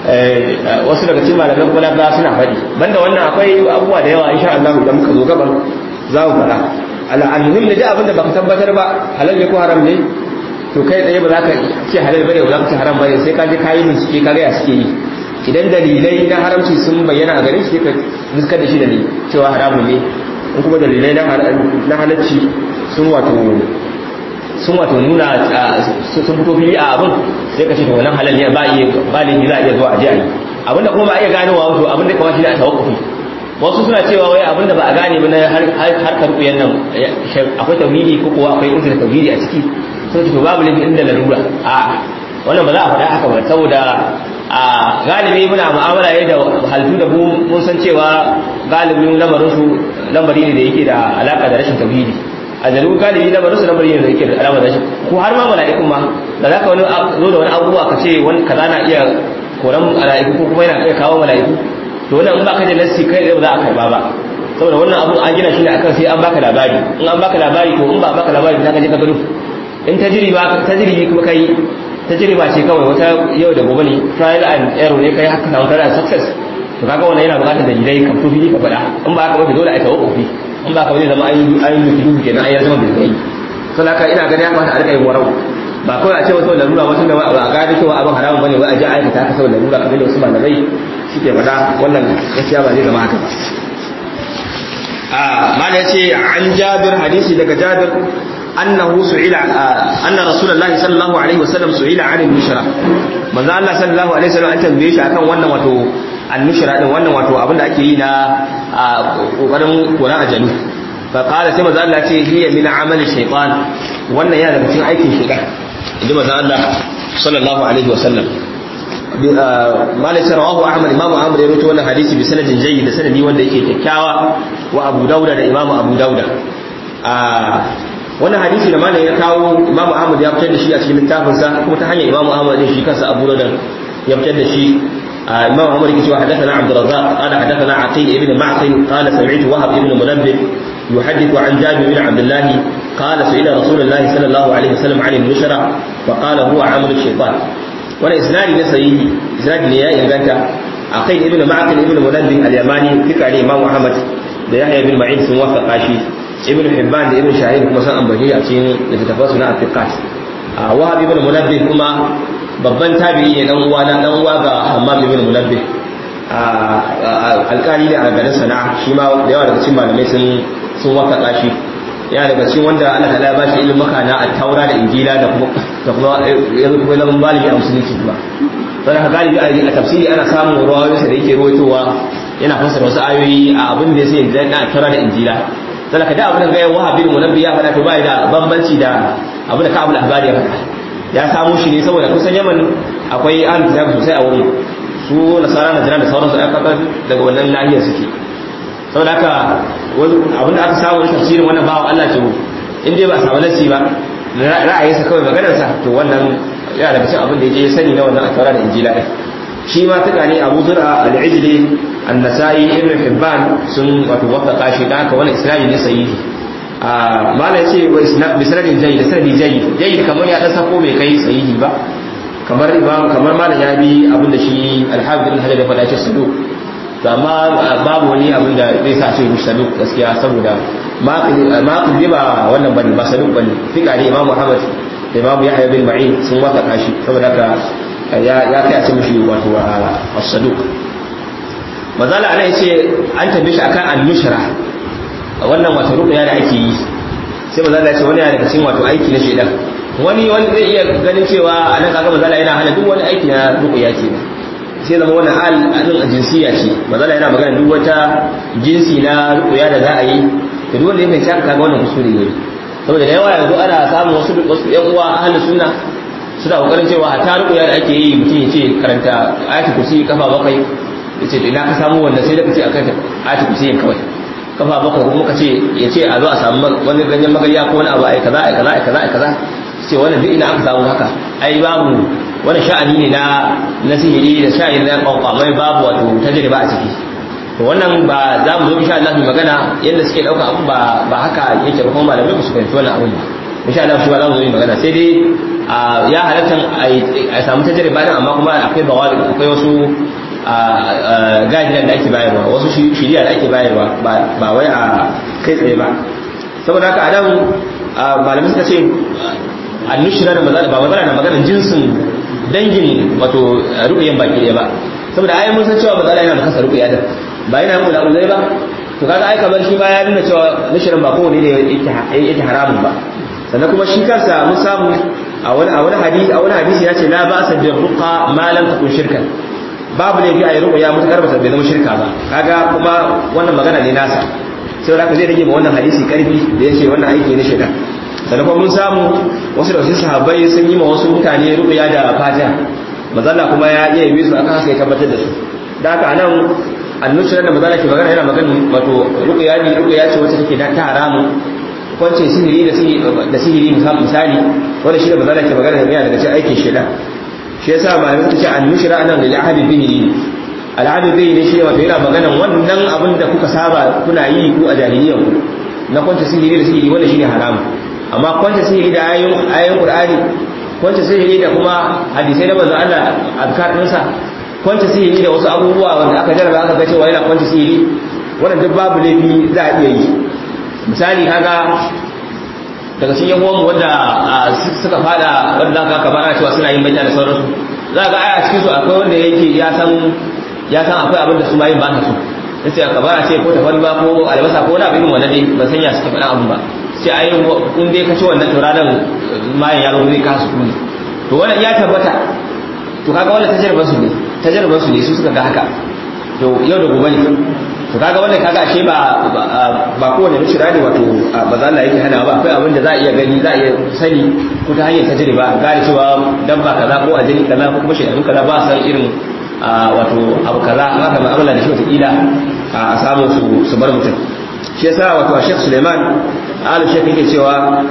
wasu daga cikin malaman kuma ba suna faɗi banda wannan akwai abubuwa da yawa insha Allah idan muka zo gaban za mu faɗa al'almuhim da duk abinda baka tabbatar ba halal ne ko haram ne to kai tsaye ba za ka ce halal bane ba za ka ce haram bane sai ka je kayi bincike ka ga ya suke yi idan dalilai na haramci sun bayyana a gare shi ka fuskar da shi da cewa haramun ne in kuma dalilai na halacci sun wato sun wato nuna sun fito fili a abin sai ka ce to wannan halal ne ba iya ba ne za a iya zuwa a je a yi abinda kuma ba a iya ganowa wato abinda kawai shi ne a tawakkufi wasu suna cewa wai abinda ba a gane ba na harkar kuyan nan akwai tauhidi ko kuwa akwai inda tauhidi a ciki sun ce to babu lafi inda larura a wannan ba za a faɗa haka ba saboda a galibi muna mu'amala ne da halittu da mun san cewa galibin lamarin su lamari ne da yake da alaka da rashin tauhidi a jaru galibi lamarin su lamari ne da yake da alaka da rashin ko har ma mala'ikun ma da zaka wani zo da wani abubuwa ka ce wani kaza na iya koran mala'iku ko kuma yana iya kawo mala'iku to wannan in baka da nassi kai ba za a karba ba saboda wannan abu an gina shi ne akan sai an baka labari in an baka labari to in ba baka labari za ka je ka gado in tajriba tajribi kuma kai tajriba ce kawai wata yau da gobe ne trial and error ne kai haka samu kana success to kaga wannan yana bukatar dalilai ka fito fili ka faɗa in ba haka ba dole a tawakkufi in ba haka ba zai zama an an yi duhu kenan an yi zama bil kai saboda haka ina ganin ya kamata a rika yin warau ba kawai a ce wasu larura wasu da ba a gane cewa abin haramun bane wai a ji aikata haka saboda larura kamar da wasu malamai suke faɗa wannan gaskiya ba zai zama haka ba a mana yace an jabir hadisi daga jabir annahu su'ila anna rasulullahi sallallahu alaihi wasallam su'ila 'anil nushra manzo Allah sallallahu alaihi wasallam an tambaye shi akan wannan wato an-nushra din wannan wato abinda ake yi na kokarin koran ajalu fa qala sai manzo Allah ce hiya min 'amali shaytan wannan yana daga cikin aikin shaytan inji manzo Allah sallallahu alaihi wasallam malai rawahu ahmad imam ahmad ya rawaito wannan hadisi bi sanadin jayyid da sanadi wanda yake kyakkyawa wa abu dauda da imam abu dauda wannan hadisi da malai ya kawo imam ahmad ya fitar da shi a cikin littafinsa kuma ta hanyar imam ahmad din shi kansa abu dauda ya fitar da shi imam ahmad yake cewa hadathana abd الرزاق قال حدثنا عقيل ابن معقل قال سمعت وهب ابن منبه يحدث عن جابر بن عبد الله قال سئل رسول الله صلى الله عليه وسلم عن النشرة فقال هو عمل الشيطان wani isnadi na sahihi isnadi ne ya inganta akai ibnu ma'qil ibnu munabbih al-yamani fika ne imam ahmad da yahya bin ma'in sun wafaqa shi ibnu hibban da ibnu shahid kuma san ambaci a cikin littafansu na afiqat wahab ibnu munabbih kuma babban tabi'i ne dan uwa dan uwa ga hammam ibnu munabbih alkali ne a garin sana'a shi ma da yawa daga cikin malamai sun sun wafaqa shi ya daga cikin wanda Allah ta ba shi ilimin maka na taura da injila da kuma da kuma yanzu kuma zaman malami a musulunci kuma don haka galibi a tafsiri ana samun ruwayoyin sa da yake ruwaitowa yana fassara wasu ayoyi a abin da yake na taura da injila sai ka da abin da ga wahabi munabbi ya faɗa to bai da bambanci da abin da Ka'ab al-Ahbari ya faɗa ya samu shi ne saboda kusan Yaman akwai ahlul kitab sosai a wurin su nasara na jira da sauransu aka daga wannan nahiyar suke saboda haka abinda aka samu na tafsirin wannan bawan Allah ce in dai ba a samu nasi ba ra'ayinsa kawai maganarsa to wannan yana daga cikin abin da ya sani na wannan a da injila ɗin shi ma tuka ne abu zura al-ijli an-nasa'i ibn hibban sun wato wafaka shi da haka wannan islami ne sahihi a mala yace wa isnad bi sanadin jayyid sanadi jayyid jayyid kamar ya dan sako bai kai sahihi ba kamar imam kamar malam ya bi abin da shi al-hafiz ibn hajar ya faɗa shi sadu to amma babu wani abin da zai sa ce mushi saduk gaskiya saboda maqil ba wannan bane ba saduk bane fika ne imamu ahmad da imamu yahya bin ma'in sun waka kashi saboda haka ya ya kai a ce mushi wato as-saduk mazala ana yace an tabbe shi akan al-nushra wannan wato ruqya da ake yi sai mazala ya ce wani daga cikin wato aiki na shedan wani wani zai iya ganin cewa anan kaga mazala yana hana duk wani aiki na ruqya ce sai zama wani al'adun a jinsiya ce mazala yana magana duk wata jinsi na rukuya da za a yi da duk wanda ya fahimci haka kaga wannan kuskure ne saboda da yawa yanzu ana samun wasu wasu yan uwa ahlus sunna suna kokarin cewa hatta rukuya da ake yi mutum ya ce karanta ayatul kursi kafa bakwai ya ce ina ka samu wanda sai da kace akan ayatul kursi kawai kafa bakwai kuma ka ce ya ce a zo a samu wani ganyen magariya ko wani abu ai kaza ai kaza ai kaza ai kaza ce wannan duk ina aka samu haka ai babu wani sha'ani ne na na sihiri da sha'ani na kwakwamai babu wato tajriba a ciki to wannan ba za mu zo insha Allah mu magana yadda suke dauka abun ba ba haka yake ba kuma malamai ba su fahimci wannan abun ba insha Allah shi ba za mu zo yi magana sai dai ya halatta a samu tajriba din amma kuma akwai bawali akwai wasu gajinan da ake bayarwa wasu shiriya da ake bayarwa ba wai a kai tsaye ba saboda haka a nan malamai suka ce annushira da mazala ba mazala na maganar jinsin dangin wato rukuyen baki ɗaya ba saboda ai mun san cewa mazala yana da kasa rukuya da ba yana mu da uzai ba to kaga ai kamar shi ba ya nuna cewa nushirin ba kowane ne yake haramun ba sannan kuma shi kansa mun samu a wani a wani hadisi a wani hadisi ya ce la ba sa bi ruqa ma lam takun shirkan babu ne bi ayi ruqya mutakar ba bai zama shirka ba kaga kuma wannan magana ne nasa sai da zai rage ma wannan hadisi karfi da yace wannan aiki ne shirka sannan kuma mun samu wasu da wasu sahabbai sun yi ma wasu mutane ruqya da fatiha mazalla kuma ya iya yi su akan haka ya tabbatar da su da haka nan annushra da mazalla ke magana yana magana wato ruqya ne ruqya ce wacce take ta haramun kwance sihiri da sihiri misali wanda shi da bazala ke magana da daga cikin aikin shida shi yasa malamai suka ce annushra anan da ahadi bihi al'adu bihi ne shi wato yana magana wannan abin da kuka saba kuna yi ku a jahiliyyar ku na kwance sihiri da sihiri wanda shine haramu amma kwance sihiri da ayoyin ayoyin qur'ani kwance sihiri da kuma hadisai da manzo Allah azkar dinsa kwance sihiri da wasu abubuwa wanda aka jarraba aka ga cewa yana kwance sihiri wannan duk babu laifi za a iya yi misali kaga daga cikin yan uwanmu wanda suka fada wanda ka ka bara cewa suna yin baita da sauransu za ga ai a cikin su akwai wanda yake ya san ya san akwai abin da su ma yin ba su sai ka bara ce ko tafari ba ko albasa ko wani abin wannan dai ban sanya suka faɗa abin ba sai ai in dai ka ci wannan to ranar mayan ya zo zai ka su kuni to wannan ya tabbata to kaga wannan tajarbar su ne tajarbar su ne su suka ga haka to yau da gobe ne to kaga wannan kaga ashe ba ba kowane mushira ne wato ba za Allah yake hana ba akwai abin da za a iya gani za a iya sani ko ta hanyar tajriba gane cewa dabba kaza ko ajini kaza ko kuma shaytan kaza ba san irin wato abu kaza haka mu'amala da shi wata kila a samu su su bar mutum shi yasa wato Sheikh Suleiman alu Sheikh yake cewa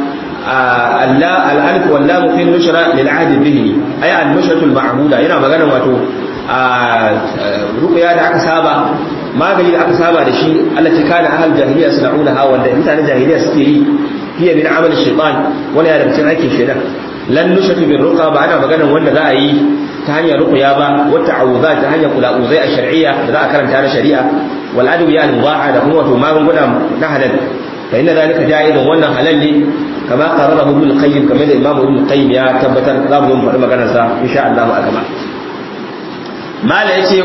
Allah al-alif wal lam fi nushra lil ahd bihi ay al-nushratu al-ma'buda yana magana wato ruqya da aka saba magani da aka saba da shi Allah ta kana ahal jahiliya suna'una ha wanda mutanen jahiliya suke yi fiye min amal shaytan wani ya daga cikin aikin shaytan lan nushatu bin ruqa ba ana maganar wanda za a yi ta hanyar ruqya ba wata awuza ta hanyar kula'uzai a shar'iyya da za a karanta na shari'a wal adwiya al mubaha da kuma wato magunguna na halal fa inna zalika ja'izun wannan halal ne kama qararahu ibn qayyim kamar da imamu ibn qayyim ya tabbatar za mu zo mu faɗi maganar sa insha Allah a gaba mala yace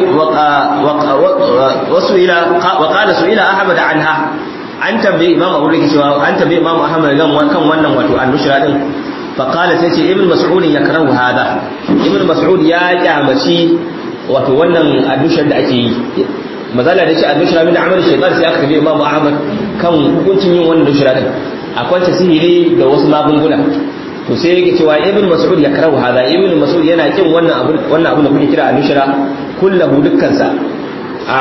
wasu ila wa qala su ila ahmad anha an tambaye imam abu rike cewa an tambaye imam ahmad kan wannan wato annushra din fa qala sai ce ibn mas'ud yakrahu hada ibn mas'ud ya kyamaci wato wannan annushra da ake yi mazala da ce annushra min amal shaytan sai aka tambaye imam ahmad kan hukuncin yin wannan annushra din akwai tasiri da wasu magunguna to sai yake cewa ibn mas'ud ya karahu hada ibn mas'ud yana kin wannan abu wannan abu da kuke kira al-nushra kullahu dukkan sa a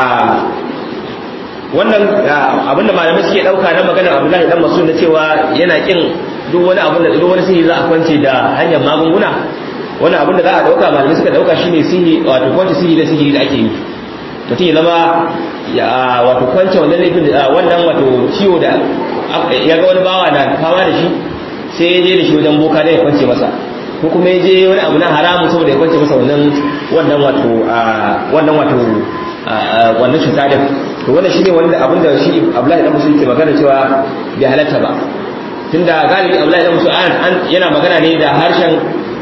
wannan abin da malamai suke dauka na maganar Abdullahi dan Mas'ud na cewa yana kin duk wani abu da duk wani sihiri za a kwance da hanyar magunguna wani abin da za a dauka malamai suka dauka shine sihiri wato kwance sihiri da sihiri da ake yi mutum ya zama wato kwance wannan laifin wannan wato ciwo da ya ga wani bawa na fama da shi sai ya je da shi wajen boka da ya kwance masa ko kuma ya je wani abu na haramu saboda ya kwance masa wannan wannan wato wannan wato wannan cuta din to wannan shine wanda abin da shi Abdullahi dan Musa yake magana cewa bai halatta ba tunda galibi Abdullahi dan Musa yana magana ne da harshen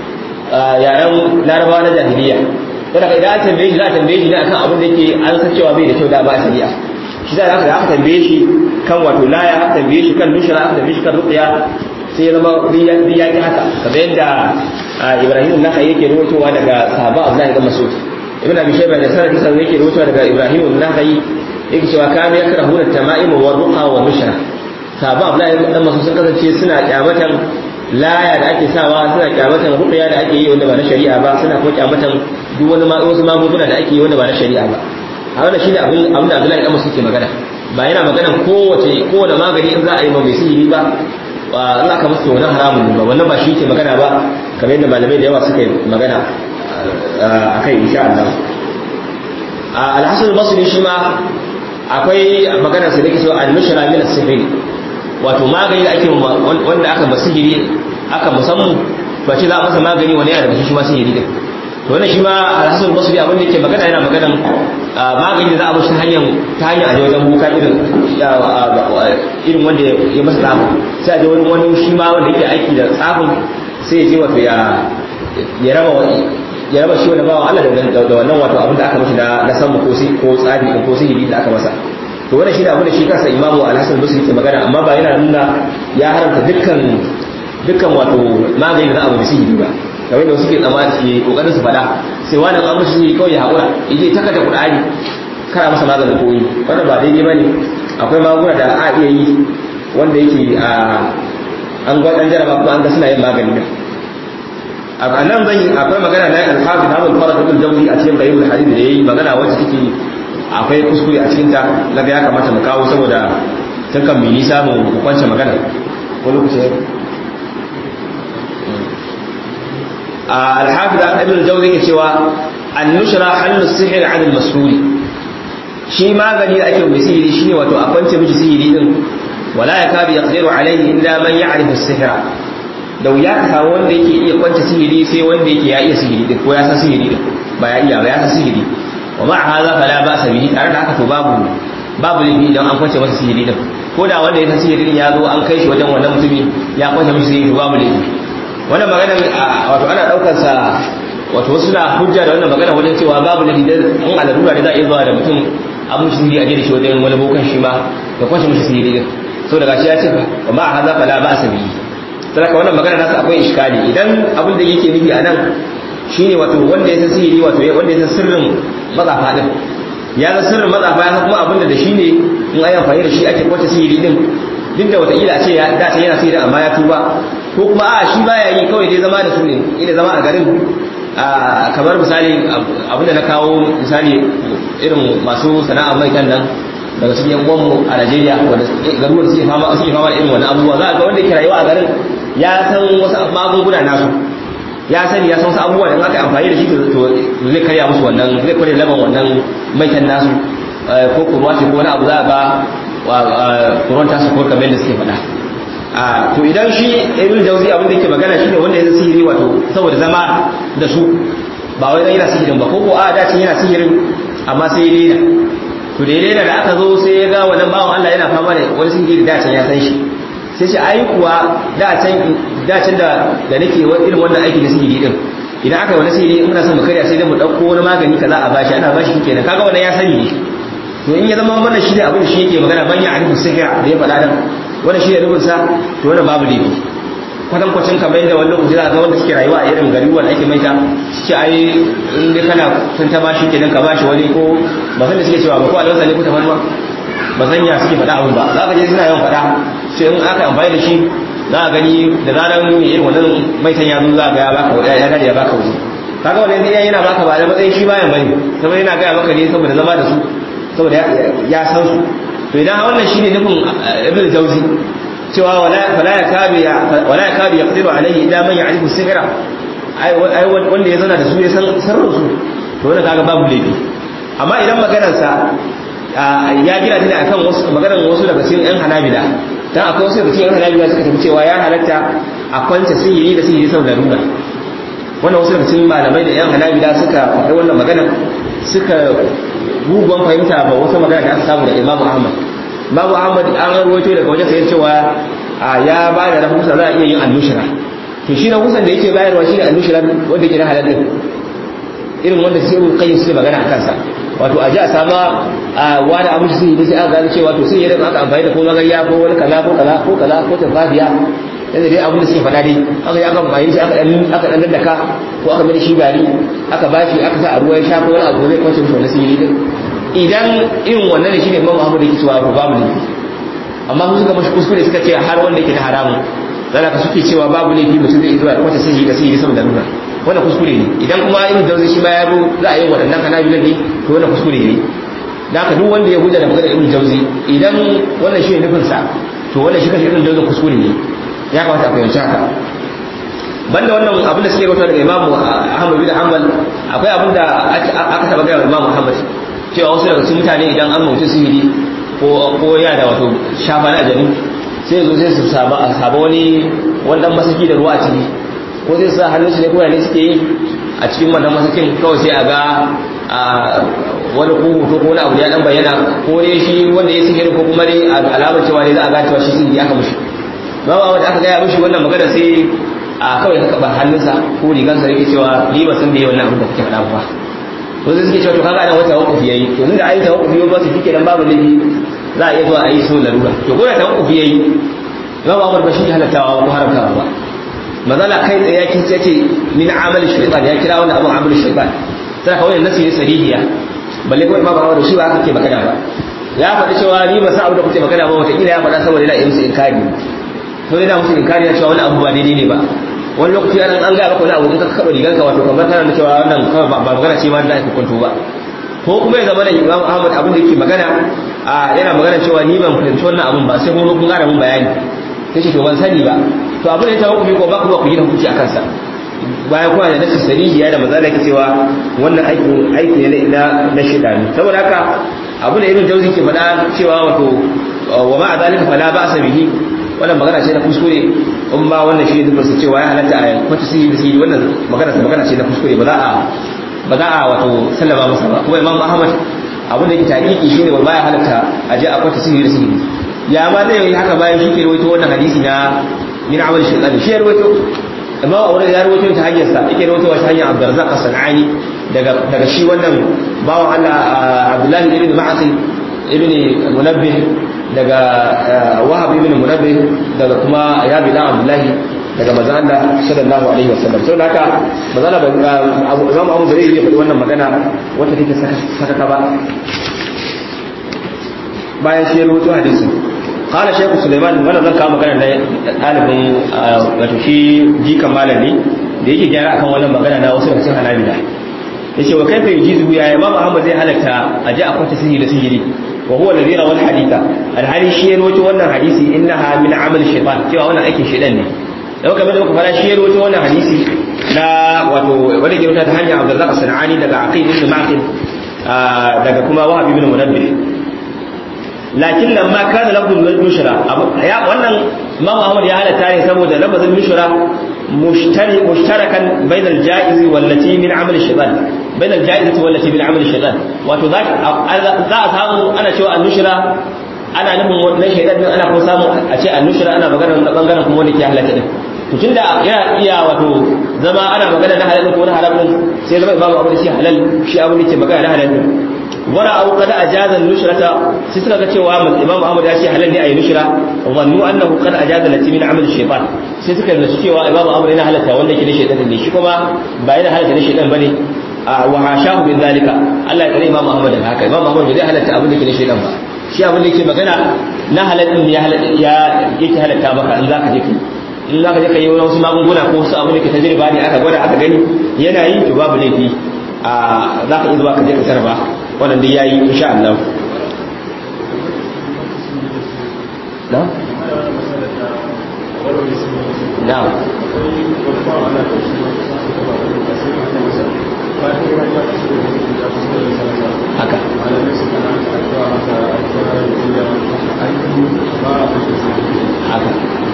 yaren Larabawa na jahiliya saboda idan an tambaye shi za a tambaye shi ne akan abin da yake an san cewa bai da kyau da ba a shari'a shi da aka aka tambaye shi kan wato laya aka tambaye shi kan nushra aka tambaye shi kan ruqya sai ya zama ya ki haka kamar yadda Ibrahim naka yake rawaitowa daga sahaba Abdullahi ibn Mas'ud Ibn Abi Shayba da sanadi sai yake rawaitowa daga Ibrahim naka yake cewa kana yakrahuna tama'im wa ruqa wa nushra sahaba Abdullahi ibn Mas'ud sun kasance suna kyamatan laya da ake sawa suna kyamatan ruqya da ake yi wanda ba na shari'a ba suna kuma kyamatan duk wani wasu magunguna da ake yi wanda ba na shari'a ba a wannan shine abin abin da Abdullahi ibn Mas'ud ke magana ba yana magana kowace kowane magani in za a yi ma mai sihiri ba ba za ka musu wani haramun ba wannan ba shi ke magana ba kamar yadda malamai da yawa suka yi magana a kai insha Allah alhassan basri shi ma akwai magana sa da ke cewa al-mushra min as-sihr wato magani da ake wanda aka masihiri aka musamman to a ce za a masa magani wani yana daga shi ma sihiri din to wannan shi ma alhassan basri abin da yake magana yana maganan magani da za a mushi hanyar ta hanyar aje wajen buka irin irin wanda ya masa tsafi sai a je wani wani shi ma wanda yake aiki da tsafin sai ya je wato ya ya raba ya raba shi wani bawa Allah da wannan wato abin da aka mashi na samu ko ko tsafi ko sihiri da aka masa to wannan shi da abin da shi kansa imamu al-hasan basri yake magana amma ba yana nuna ya haramta dukkan dukkan wato magani da za a bi sihiri ba kamar da suke tsammanin ke kokarin su fada sai wani an mushi sihiri kawai ya haƙura yaje ta kada qur'ani kana masa maganin koyi wannan ba daidai bane akwai magunguna da a iya yi wanda yake a an gwa dan jaraba ko an ga suna yin magani da a nan zan yi akwai magana na al-hafiz Abdul Farad ibn Jawzi a cikin Bayyul Hadith da yayi magana wacce take akwai kuskure a cikin ta daga ya kamata mu kawo saboda tun kan mi nisa mu kwance magana ko lokaci al-hafiz ibn Jawzi yake cewa an-nushra halu sihr 'an al-mas'ul shi magani da ake mai sihiri shine wato a kwance miji sihiri din wala yakadu yaqdiru alayhi illa man ya'rifu as-sihra da wuya ka samu wanda yake iya kwance sihiri sai wanda yake ya iya sihiri din ko ya san sihiri din ba ya iya ba ya san sihiri wa ma hadha fala ba'sa bihi tare da haka to babu babu laifi idan an kwance masa sihiri din ko da wanda ya san sihiri din ya zo an kai shi wajen wannan mutumi ya kwance mishi sihiri to babu laifi wannan magana wato ana daukar sa wato wasu na hujja da wannan magana wajen cewa babu laifi da in alalura da za a iya zuwa da mutum an mishi sihiri a je da shi wajen wani bokan shi ma da kwance mishi sihiri din so daga shi ya ce wa ma hadha fala ba'sa bihi saboda wannan magana nasa akwai iskali idan abin da yake nufi a nan shine wato wanda ya san sihiri wato wanda ya san sirrin matsafa din ya san sirrin matsafa ya san kuma abin da shi ne in ayi amfani da shi ake kwace sihiri din duk da wataƙila a ce ya dace yana sihiri amma ya tuba ko kuma a shi baya yi kawai dai zama da su ne ina zama a garin kamar misali abin da na kawo misali irin masu sana'a mai kan nan daga cikin yan uwanmu a Najeriya wanda garuruwan suke fama suke fama da irin wannan abubuwa za a ga wanda ke rayuwa a garin ya san wasu magunguna nasu ya sani ya san wasu abubuwa da aka amfani da shi to zai karya musu wannan zai karya laban wannan maitan nasu ko kurwa ce ko wani abu za a ga kurwan tasu ko kamar da suke faɗa to idan shi ibn jauzi abin da yake magana shine wanda ya sihiri wato saboda zama da su ba wai dan yana sihirin ba ko ko a da yana sihirin amma sai ya daina to da ya da aka zo sai ya ga wannan bawan Allah yana fama da wani sihiri da can ya san shi sai shi ai kuwa da can da can da da nake irin wannan aiki da sihiri din idan aka yi wani sihiri in muna son mu karya sai dai mu dauko wani magani kaza a bashi ana bashi kenan kaga wannan ya sani ne to in ya zama wannan shi ne abin da shi yake magana ban ya arifu sihira da ya faɗa dan wannan shi ne rubun sa to wannan babu laifi kwatan kwacin kamar yadda wani lokaci za ga wanda suke rayuwa a irin gari wanda ake maita suke ai in dai kana sun ta bashi kenan ka bashi wani ko ba san da suke cewa ba ko alwasa ne ko tafarnuwa ba san ya suke faɗa abin ba za ka je suna yawan faɗa sai in aka amfani da shi za a gani da zarar mai irin wannan maitan ya zo za ga ya baka ya gani ya baka wuri kaga wannan zai yana baka ba da matsayin shi bayan bane saboda yana gaya maka ne saboda zama da su saboda ya san su to idan wannan shine nufin ibn jauzi cewa wala ya kadu ya wala ya kadu yaqdiru alaihi illa man ya'rifu sihra ai wanda ya zana da su ya san sirrin su to wannan kaga babu laifi amma idan maganar sa ya gina ta ne akan wasu maganar wasu daga cikin yan hanabila dan akwai wasu daga cikin yan hanabila suka tafi cewa ya halatta a kwanta sihiri da sihiri saboda runa wannan wasu daga cikin malamai da yan hanabila suka faɗi wannan magana suka guguwan fahimta ba wasu magana da aka samu da imamu ahmad imamu ahmad an rawaito daga wajen sayar cewa ya ba da rahusa za a iya yin annushira to shi na husan da yake bayarwa shi ne annushira wanda ke na halal din irin wanda sai mun kai su magana a kansa wato a ji a sama a wani abin sun yi sai aka gano cewa to sai yadda aka amfani da ko magariya ko wani kaza ko kaza ko kaza ko tafafiya yadda dai abin da suke faɗa dai aka yi aka amfani shi aka dan daddaka ko aka mai shi gari aka bashi aka sa a ruwa ya sha ko wani abu zai kwace mishi wani sihiri din idan irin wannan ne shine Imam Ahmad yake cewa babu laifi amma su suka mashi kuskure suka ce har wanda yake da haramun dan haka suke cewa babu laifi mutum zai zuwa kwace sihiri da sihiri saboda nuna wannan kuskure ne idan kuma ibn Jawzi shi ma ya zo za a yi waɗannan kanabilan ne to wannan kuskure ne da haka duk wanda ya hujja da maganar ibn Jawzi idan wannan shi ne nufin sa to wannan shi kashi ibn Jawzi kuskure ne ya kamata a fahimci haka banda wannan abin da suke rawaito daga Imam Ahmad bin Hanbal akwai abin da aka taba gaya Imam Muhammad cewa wasu daga cikin mutane idan an mutu sihiri ko ko ya da wato shafa na ajami sai zo sai su saba a saba wani wannan masaki da ruwa a ciki ko zai sa hannun su ne ko ne suke yi a cikin wannan masakin kawai sai a ga wani ko hoto ko wani abu ya dan bayyana ko ne shi wanda ya sihiri ko kuma dai alamar cewa ne za a ga cewa shi sihiri aka mushi ba ba wanda aka gaya mushi wannan magana sai a kawai ka kaba hannunsa ko rigansa yake cewa ni ba san da yawan abin da kake faɗa ba to sai suke cewa to kaga ana wata wakufi yayi to tunda ayi tawakkufi ba su fike dan babu laifi za a iya zuwa ayi su larura to ko da tawakkufi yayi Imam Ahmad ba shi halattawa ko haramtawa ba mazala kai tsaye yakin sai ce min amal shaytan ya kira wannan abun amal shaytan sai ka wannan nasi ne sarihiya balle kuma Imam Ahmad shi ba haka ke magana ba ya faɗi cewa ni ba sa abu da kuke magana ba wata kila ya faɗa saboda yana yi musu inkari to yana musu inkari ya cewa wani abu ba daidai ne ba wani lokaci an an gaya maka wani abu in ka kaɓa riganka wato kamar kana da cewa wannan kawai ba magana ce ma da ake kwanto ba ko kuma ya zama da Imam Ahmad abin da yake magana a yana magana cewa ni ban fahimci wannan abun ba sai kuma kun ƙara mun bayani sai ce to ban sani ba to abin da ya tawo ko ba ku ba ku yi hukunci a kansa bayan kuma da nasu sarihiya da maza da yake cewa wannan aikin aiki ne na na shidani saboda haka abin da Ibn Jawzi ke faɗa cewa wato wa ma'a zalika fala ba'sa bihi wannan magana ce na kuskure in ba wannan shi ne su cewa ya halatta a kwata sihiri da sihiri wannan magana ta magana ce na kuskure ba za a ba za a wato sallama masa ba kuma imam ahmad abin da yake taƙiƙi shi ne ba ya halatta a je a kwata sihiri da sihiri ya ma zai yi haka bayan shi ke rawaito wannan hadisi na min amal shaytan shi ya rawaito imam aure ya rawaito ta hanyar sa yake rawaito ta hanyar abdurrazzaq as-sanani daga daga shi wannan bawan Allah abdullahi ibn ma'asi ibn munabbih daga wahab ibn munabbih daga kuma yabi dan abdullahi daga manzo Allah sallallahu alaihi wasallam saboda haka manzo Allah Abu Imam Abu Zari ya faɗi wannan magana wata take saka saka ba bayan shi rubutu hadisi qala shaykh Sulaiman wannan zan kawo magana da dalibin wato shi jikan malami da yake gyara akan wannan magana na wasu cikin hanabila yace wa kaifa yujizu ya Imam Ahmad zai halatta a ji a kwata sihiri da sihiri وهو الذي روى الحديث الحديث شيء رواه wannan hadisi innaha min amal shaytan cewa wannan aikin shaytan ne da kamar da muka fara shi rawaito wannan hadisi na wato wanda ke ta hanyar Abdullah Sanani daga Aqil ibn Ma'qil daga kuma Wahab ibn Munabbih lakin lamma kana lafzul nushra ya wannan Imam Ahmad ya halatta ne saboda lafzul nushra mushtari mushtarakan bainal jaiz wallati min amal shaytan bainal jaiz wallati min amal shaytan wato za za a samu ana cewa annushra ana nufin wannan shaytan din ana kuma samu a ce annushra ana magana na bangaren kuma wanda ke halatta din to tunda yana iya wato zama ana magana na halal ko na haram din sai zama imamu abu da shi halal shi abu da ke magana na halal din wara au kada ajazan nushrata sai suka ga cewa imamu ahmad ya ce halal ne ayi nushra zannu annahu qad ajaza lati min amal shaytan sai suka ga cewa imamu ahmad yana halatta wanda ke da shaytan ne shi kuma ba yana halatta ne shaytan bane wa hashahu min zalika Allah ya kare imamu ahmad da haka imamu ahmad bai halatta abin da ke da shaytan ba shi abin da yake magana na halal din ya ya yake halatta maka in zaka je kai in zaka je kai wasu magunguna ko wasu abin da ke tajriba ne aka gwada aka gani yana yi to babu laifi a zaka iya zuwa ka je ka sarba wannan da yayi insha Allah na na haka haka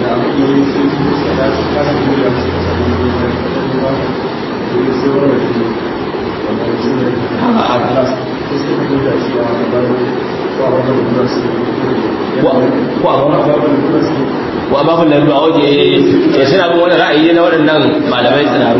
wa babun da ruwa waje ya suna bin wani ra'ayi na waɗannan malamai tsinaru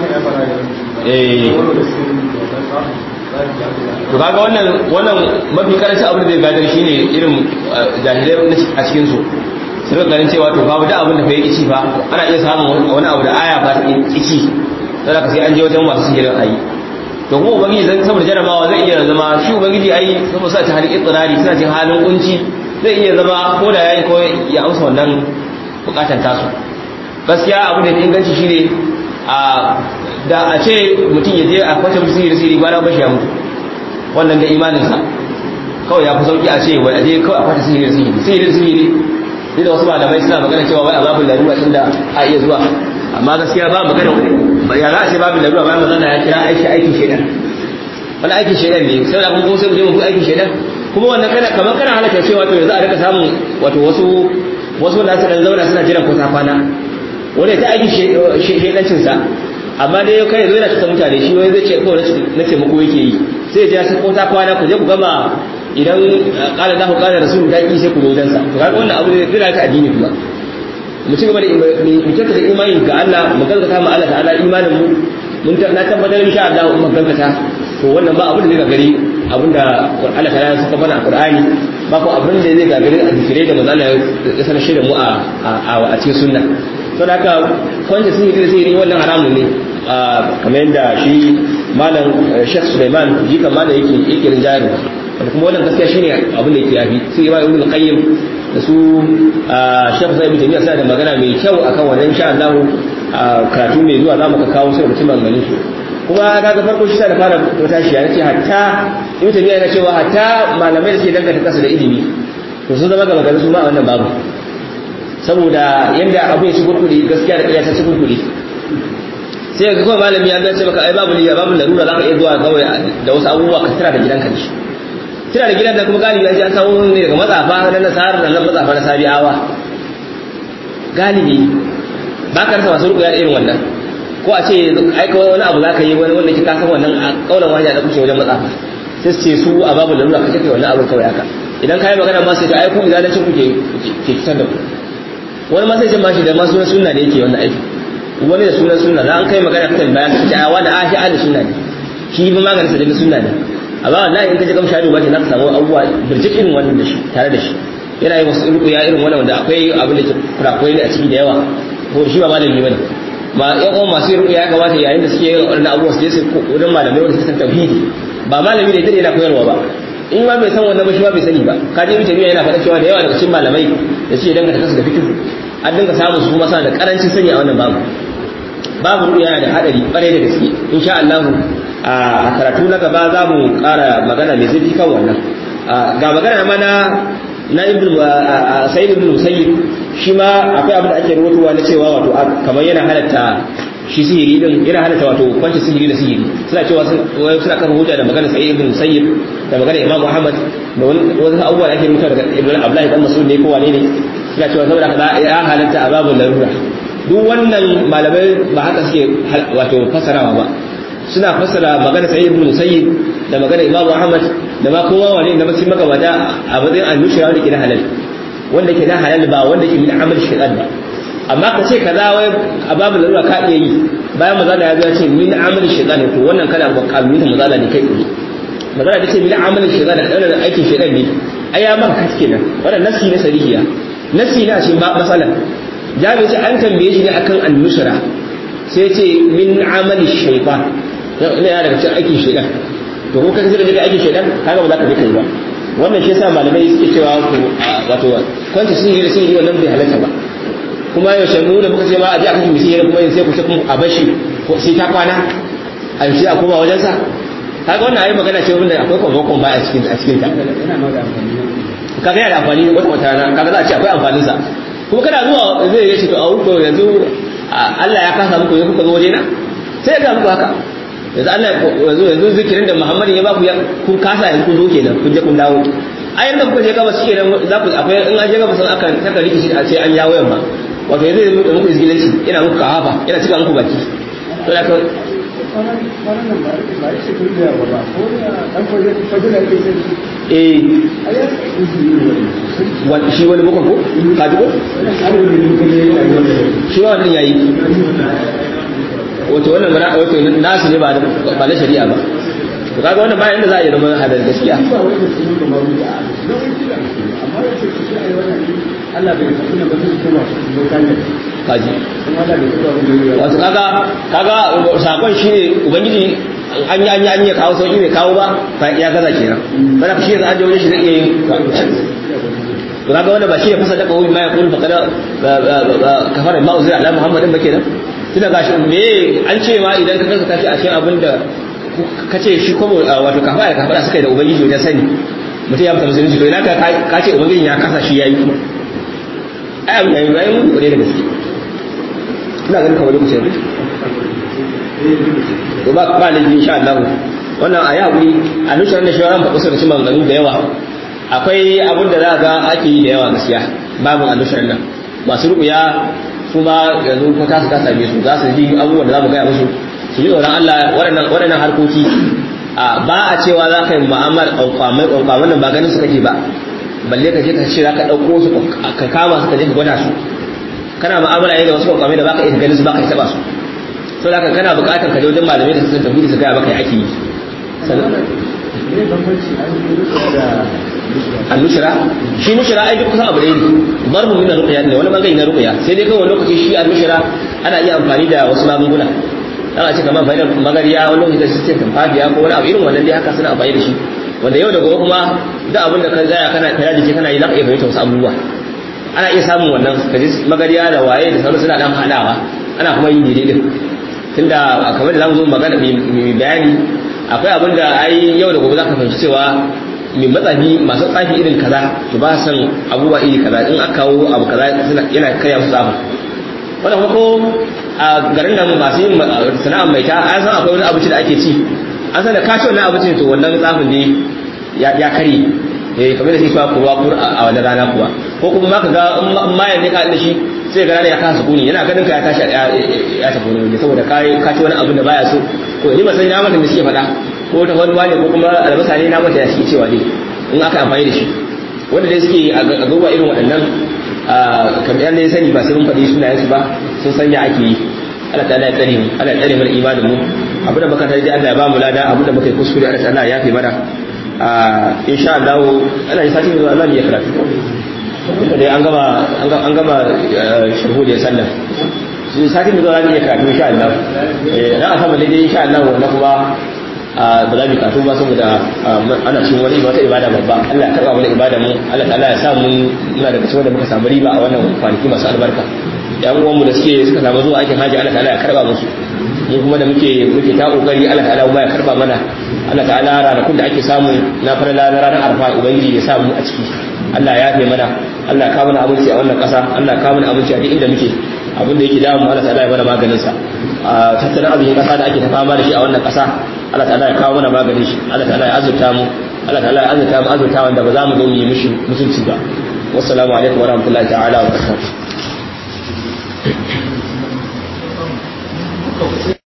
to kaga wannan wannan mafi karancin abin da zai gadar shine irin jahilai a cikin su su rika ganin cewa to babu da abin da fa yi ci fa ana iya samun wani abu da aya ba ta kici sai ka sai an je wajen masu sihirin ayi to kuma ubangiji zan saboda jarabawa zai iya zama shi ubangiji ai saboda sa ta halin itsirari suna cikin halin kunci zai iya zama ko da yayi ko ya amsa wannan bukatan tasu gaskiya abu da inganci shine a da a ce mutum ya je a kwace musu sihiri sihiri gwana bashi ya mutu wannan da imaninsa kawai ya fi sauki a ce wai a je kawai a kwace sihiri sihiri sihiri sihiri duk da wasu malamai suna magana cewa wai a babu larura tunda a iya zuwa amma gaskiya ba magana ya za a ce babu larura bayan magana ya kira aiki aikin shaidan wani aikin shaidan ne sai da kuma sai mu je mu aikin shaidan kuma wannan kana kamar kana halaka cewa to yanzu a rika samun wato wasu wasu wanda su dan zauna suna jiran ko ta kwana wanda ta aiki shedancin sa amma dai kai yanzu yana cikin mutane shi wani zai ce ko na taimako yake yi sai ya ji ko ta kwana ku je ku gama idan kala da ku kala rasul da ki sai ku zo dan sa to kaga wannan abu ne zai ta addini kuma mu ci gaba da mu kyautata imani ga Allah mu gaskata mu Allah ta'ala imanin mu mun na tabbatar insha Allah mun gaskata to wannan ba abin da zai gagari abinda Allah ta ya saka mana a Qur'ani ba ko abin da zai gagari a zikire da manzo Allah ya sanar shi da mu a a cikin sunna to da haka kwance sun yi da sai wannan haramun ne kamar yadda shi malam Sheikh Sulaiman jika malam yake yake rinjayar kuma wannan gaskiya shine abin da yake yafi sai Imam Ibn Qayyim da su Sheikh Sa'id bin Taymiyyah suna da magana mai kyau akan wannan insha Allah karatu mai zuwa za mu ka kawo sai mutum maganganun su kuma kaga farko shi da fara wata shi yace hatta Ibn Taymiyyah yana cewa hatta malamai da suke danganta kasa da ilimi to sun zama ga maganar su ma a wannan babu saboda yanda abu ya ci gurguri gaskiya da ƙarya ta ci gurguri sai ga kawai malami ya ce maka ai babu liya babu larura zaka iya zuwa kawai da wasu abubuwa ka tira da gidanka da shi tira da gidan da kuma galibi an samu ne daga matsafa na nasarar da nan matsafa na sabi'awa galibi ba ka rasa masu rukuya irin wannan ko a ce ai kawai wani abu zaka yi wani wanda ke kasan wannan a kaulan wani da kuce wajen matsafa sai su ce su a babu larura ka kai wannan abin kawai haka idan ka yi magana ma sai ta ai ku izalancin ku ke ke kitan da ku wani ma sai ce ma shi da ma sunan sunna da yake wannan aiki wani da sunan sunna za an kai magana kan bayan ka ce a wani a shi ahli sunna ne shi ba maganin sa daga sunna ne amma wallahi in ka je kam shahadu ba ce za ka samu abubuwa birjik irin wannan da shi tare da shi yana yi wasu rukuya irin wannan wanda akwai abin da ke kurakurai ne a ciki da yawa ko shi ba malami bane ma yan uwan masu rukuya ya kamata yayin da suke yin wannan abubuwa su je su wurin malamai wanda suka san tauhidi ba malami da ita yana koyarwa ba in ma bai san wannan ba shi ba bai sani ba ka je mutane yana faɗa cewa da yawa daga cikin malamai da suke danganta kansu da fikihu an dinga samun su kuma da karancin sani a wannan babu babu ruwa yana da hadari bare da gaske insha Allah a karatu na gaba za mu ƙara magana mai zurfi kan wannan ga magana mana na ibn sayyid ibn musayyib shi ma akwai abin da ake rubutuwa na cewa wato kamar yana halatta shi sihiri din yana halatta wato kwanci sihiri da sihiri suna cewa suna kafa hujja da magana sayyid ibn musayyib da magana imam muhammad da wani abubuwa da ake rubuta daga ibn abdullahi dan mas'ud ne ko wane ne suna cewa saboda kaza ya halatta a babin larura duk wannan malamai ba haka suke wato fasarawa ba suna fasara magana sa'id ibn musayyib da magana imamu ahmad da ma kowa wani da mutum magabata a matsayin annushira wanda ke da halal wanda ke da halal ba wanda ke min amal shaytan ba amma ka ce kaza wai a babin larura ka iya yi bayan mazala ya zo ya ce min amal shaytan to wannan kana ba kalumin mazala ne kai tsaye magana da ce min amal shaytan da wannan aikin shaytan ne ai ya maka kaske nan wannan nasi ne sarihiya nasi na ce ba masalan jami'i ce an tambaye shi ne akan annusra sai ce min amali shaytan ne ya daga cikin aikin shaytan to ko kace da aikin shaytan kaga ba za ka je kai ba wannan shi yasa malamai suke cewa wato kwanta sun yi da sun yi wannan bai halatta ba kuma yaushe mu da muka ce ma a ji a kashe misi yana kuma yin sai ku ce kun a bashi sai ta kwana a yi a koma wajensa kaga wannan ayi magana ce wanda akwai kwamfakon ba a cikin a cikin ta kaga yana da amfani wata wata rana kaga za a ce akwai amfaninsa kuma kana zuwa zai yi ce to a wuko yanzu Allah ya kasa muku ya kuka zo wajena sai ga muku haka yanzu Allah yanzu yanzu zikirin da Muhammad ya baku kun kasa yanzu kun zo kenan kun je kun dawo a yanda kuka je gaba shi kenan za ku akwai in an je gaba sun aka saka rikici a ce an yawo yamma wato yanzu yanzu muku izgilanci ina muku kahafa ina cika muku baki to da ka eh shi wani bukan ko kaji ko shi wannan yayi wato wannan mara wato nasu ne ba ba na shari'a ba to kaga wannan bayan da za a yi zama hadar gaskiya kaji wato kaga kaga sakon shine ubangiji an yi an yi an yi kawo sauki bai kawo ba fa ya gaza kenan bana shi yanzu an je wajen shi zai iya yin to kaga wanda ba shi ya fasa daga wani ma ya kullu fa kada kafara ma uzira ala muhammadin ba kenan tunda gashi me an ce ma idan ka kanka tashi a cikin abin da ka ce shi kuma wato kafara da kafara suka yi da ubangiji wajen sani mutum ya fita musulunci to ina ka ka ce ubangiji ya kasa shi yayi kuma ai abin yayi yayi mun kore da gaske ina ganin kamar lokacin to ba ba ne insha Allah wannan ayi hakuri a nusar da shawaran ba kusa da cin maganganu da yawa akwai abin da za ga ake yi da yawa gaskiya babu annusar nan masu rubuya su ma yanzu ko tasu ta same su za su ji abubuwan da za mu gaya musu su ji tsoron Allah waɗannan waɗannan harkoki ba a cewa za ka yi mu'amala ƙwanƙwamai ƙwanƙwamai nan ba ganin su kake ba balle ka je ka ce za ka ɗauko su ka kama su ka je ka gwada su kana mu'amala ne da wasu ƙwanƙwamai da ba ka iya ganin su ba ka yi taɓa su to da kana buƙatar ka je wajen malamai da su san tafidi su gaya maka ya ake yi annushira shi nushira ai duk kusan abu ɗaya ne barbu min ruqya ne wani bangare na ruqya sai dai kawai lokaci shi annushira ana iya amfani da wasu magunguna dan a ce kamar fa'idar magariya wani lokaci da shi ce tamfafiya ko wani abu irin wannan dai haka suna amfani da shi wanda yau da gobe kuma duk abin da ka zaya kana kaya jiki kana yi za ka iya fahimta wasu abubuwa ana iya samun wannan ka ji magariya da waye da sauran suna dan haɗawa ana kuma yin daidai din tunda kamar da zamu zo magana mai bayani akwai abin da ai yau da gobe za ka fahimci cewa mai matsafi masu tsafi irin kaza to ba san abubuwa iri kaza in aka kawo abu kaza yana karya musu tsafa wannan kuma ko a garin nan masu yin sana'ar mai ta an san akwai wani abinci da ake ci an san da ka ci wannan abincin to wannan tsafin ne ya karye eh kamar da shi ba kurwa kur a wannan rana kuwa ko kuma ma ka ga in mayan ne ka da shi sai ga rana ya kasa kuni yana ganin ka ya tashi ya tafi wani ne saboda ka ci wani abin da baya so ko ni ba san na mata me suke faɗa ko ta wani wane ko kuma albasa ne na mata ya suke cewa dai in aka amfani da shi wanda dai suke a garuwa irin waɗannan kamar yadda ya sani ba sai mun faɗi sunayen su ba sun sanya ake yi Allah ta'ala ya tsare mu Allah ya tsare mana imanin mu abu da muka tarji Allah ya ba mu lada abu da muka yi kuskure Allah ta'ala ya yafe mana insha Allah ana yi sati zuwa Allah ne ya karatu kuma dai an gama an gama shuhud ya sallah sati zuwa Allah ne ya karatu insha Allah eh dan a sama dai insha Allah wannan kuma ba za mu karatu ba saboda ana cikin wani wata ibada babba Allah ya karba mana ibada mu Allah ta'ala ya sa mu muna daga cikin wanda muka samu riba a wannan kwanaki masu albarka yan uwan mu da suke suka samu zuwa aikin haji Allah ta'ala ya karba musu mu kuma da muke muke ta kokari Allah ta'ala ya karba mana Allah ta'ala ranakun da ake samu na farla na ranar arfa ubangiji ya sa mu a ciki Allah ya yafe mana Allah ya kawo mana abinci a wannan kasa Allah ya kawo mana abinci a duk inda muke abin da yake damu Allah ta'ala ya bada maganin sa tattalin arzikin kasa da ake ta fama da shi a wannan kasa Allah ta'ala ya kawo mana maganin shi Allah ta'ala ya azurta mu Allah ta'ala ya azurta mu azurta wanda ba za mu zo mu yi mishi mutunci ba wassalamu alaikum wa rahmatullahi ta'ala wa barakatuh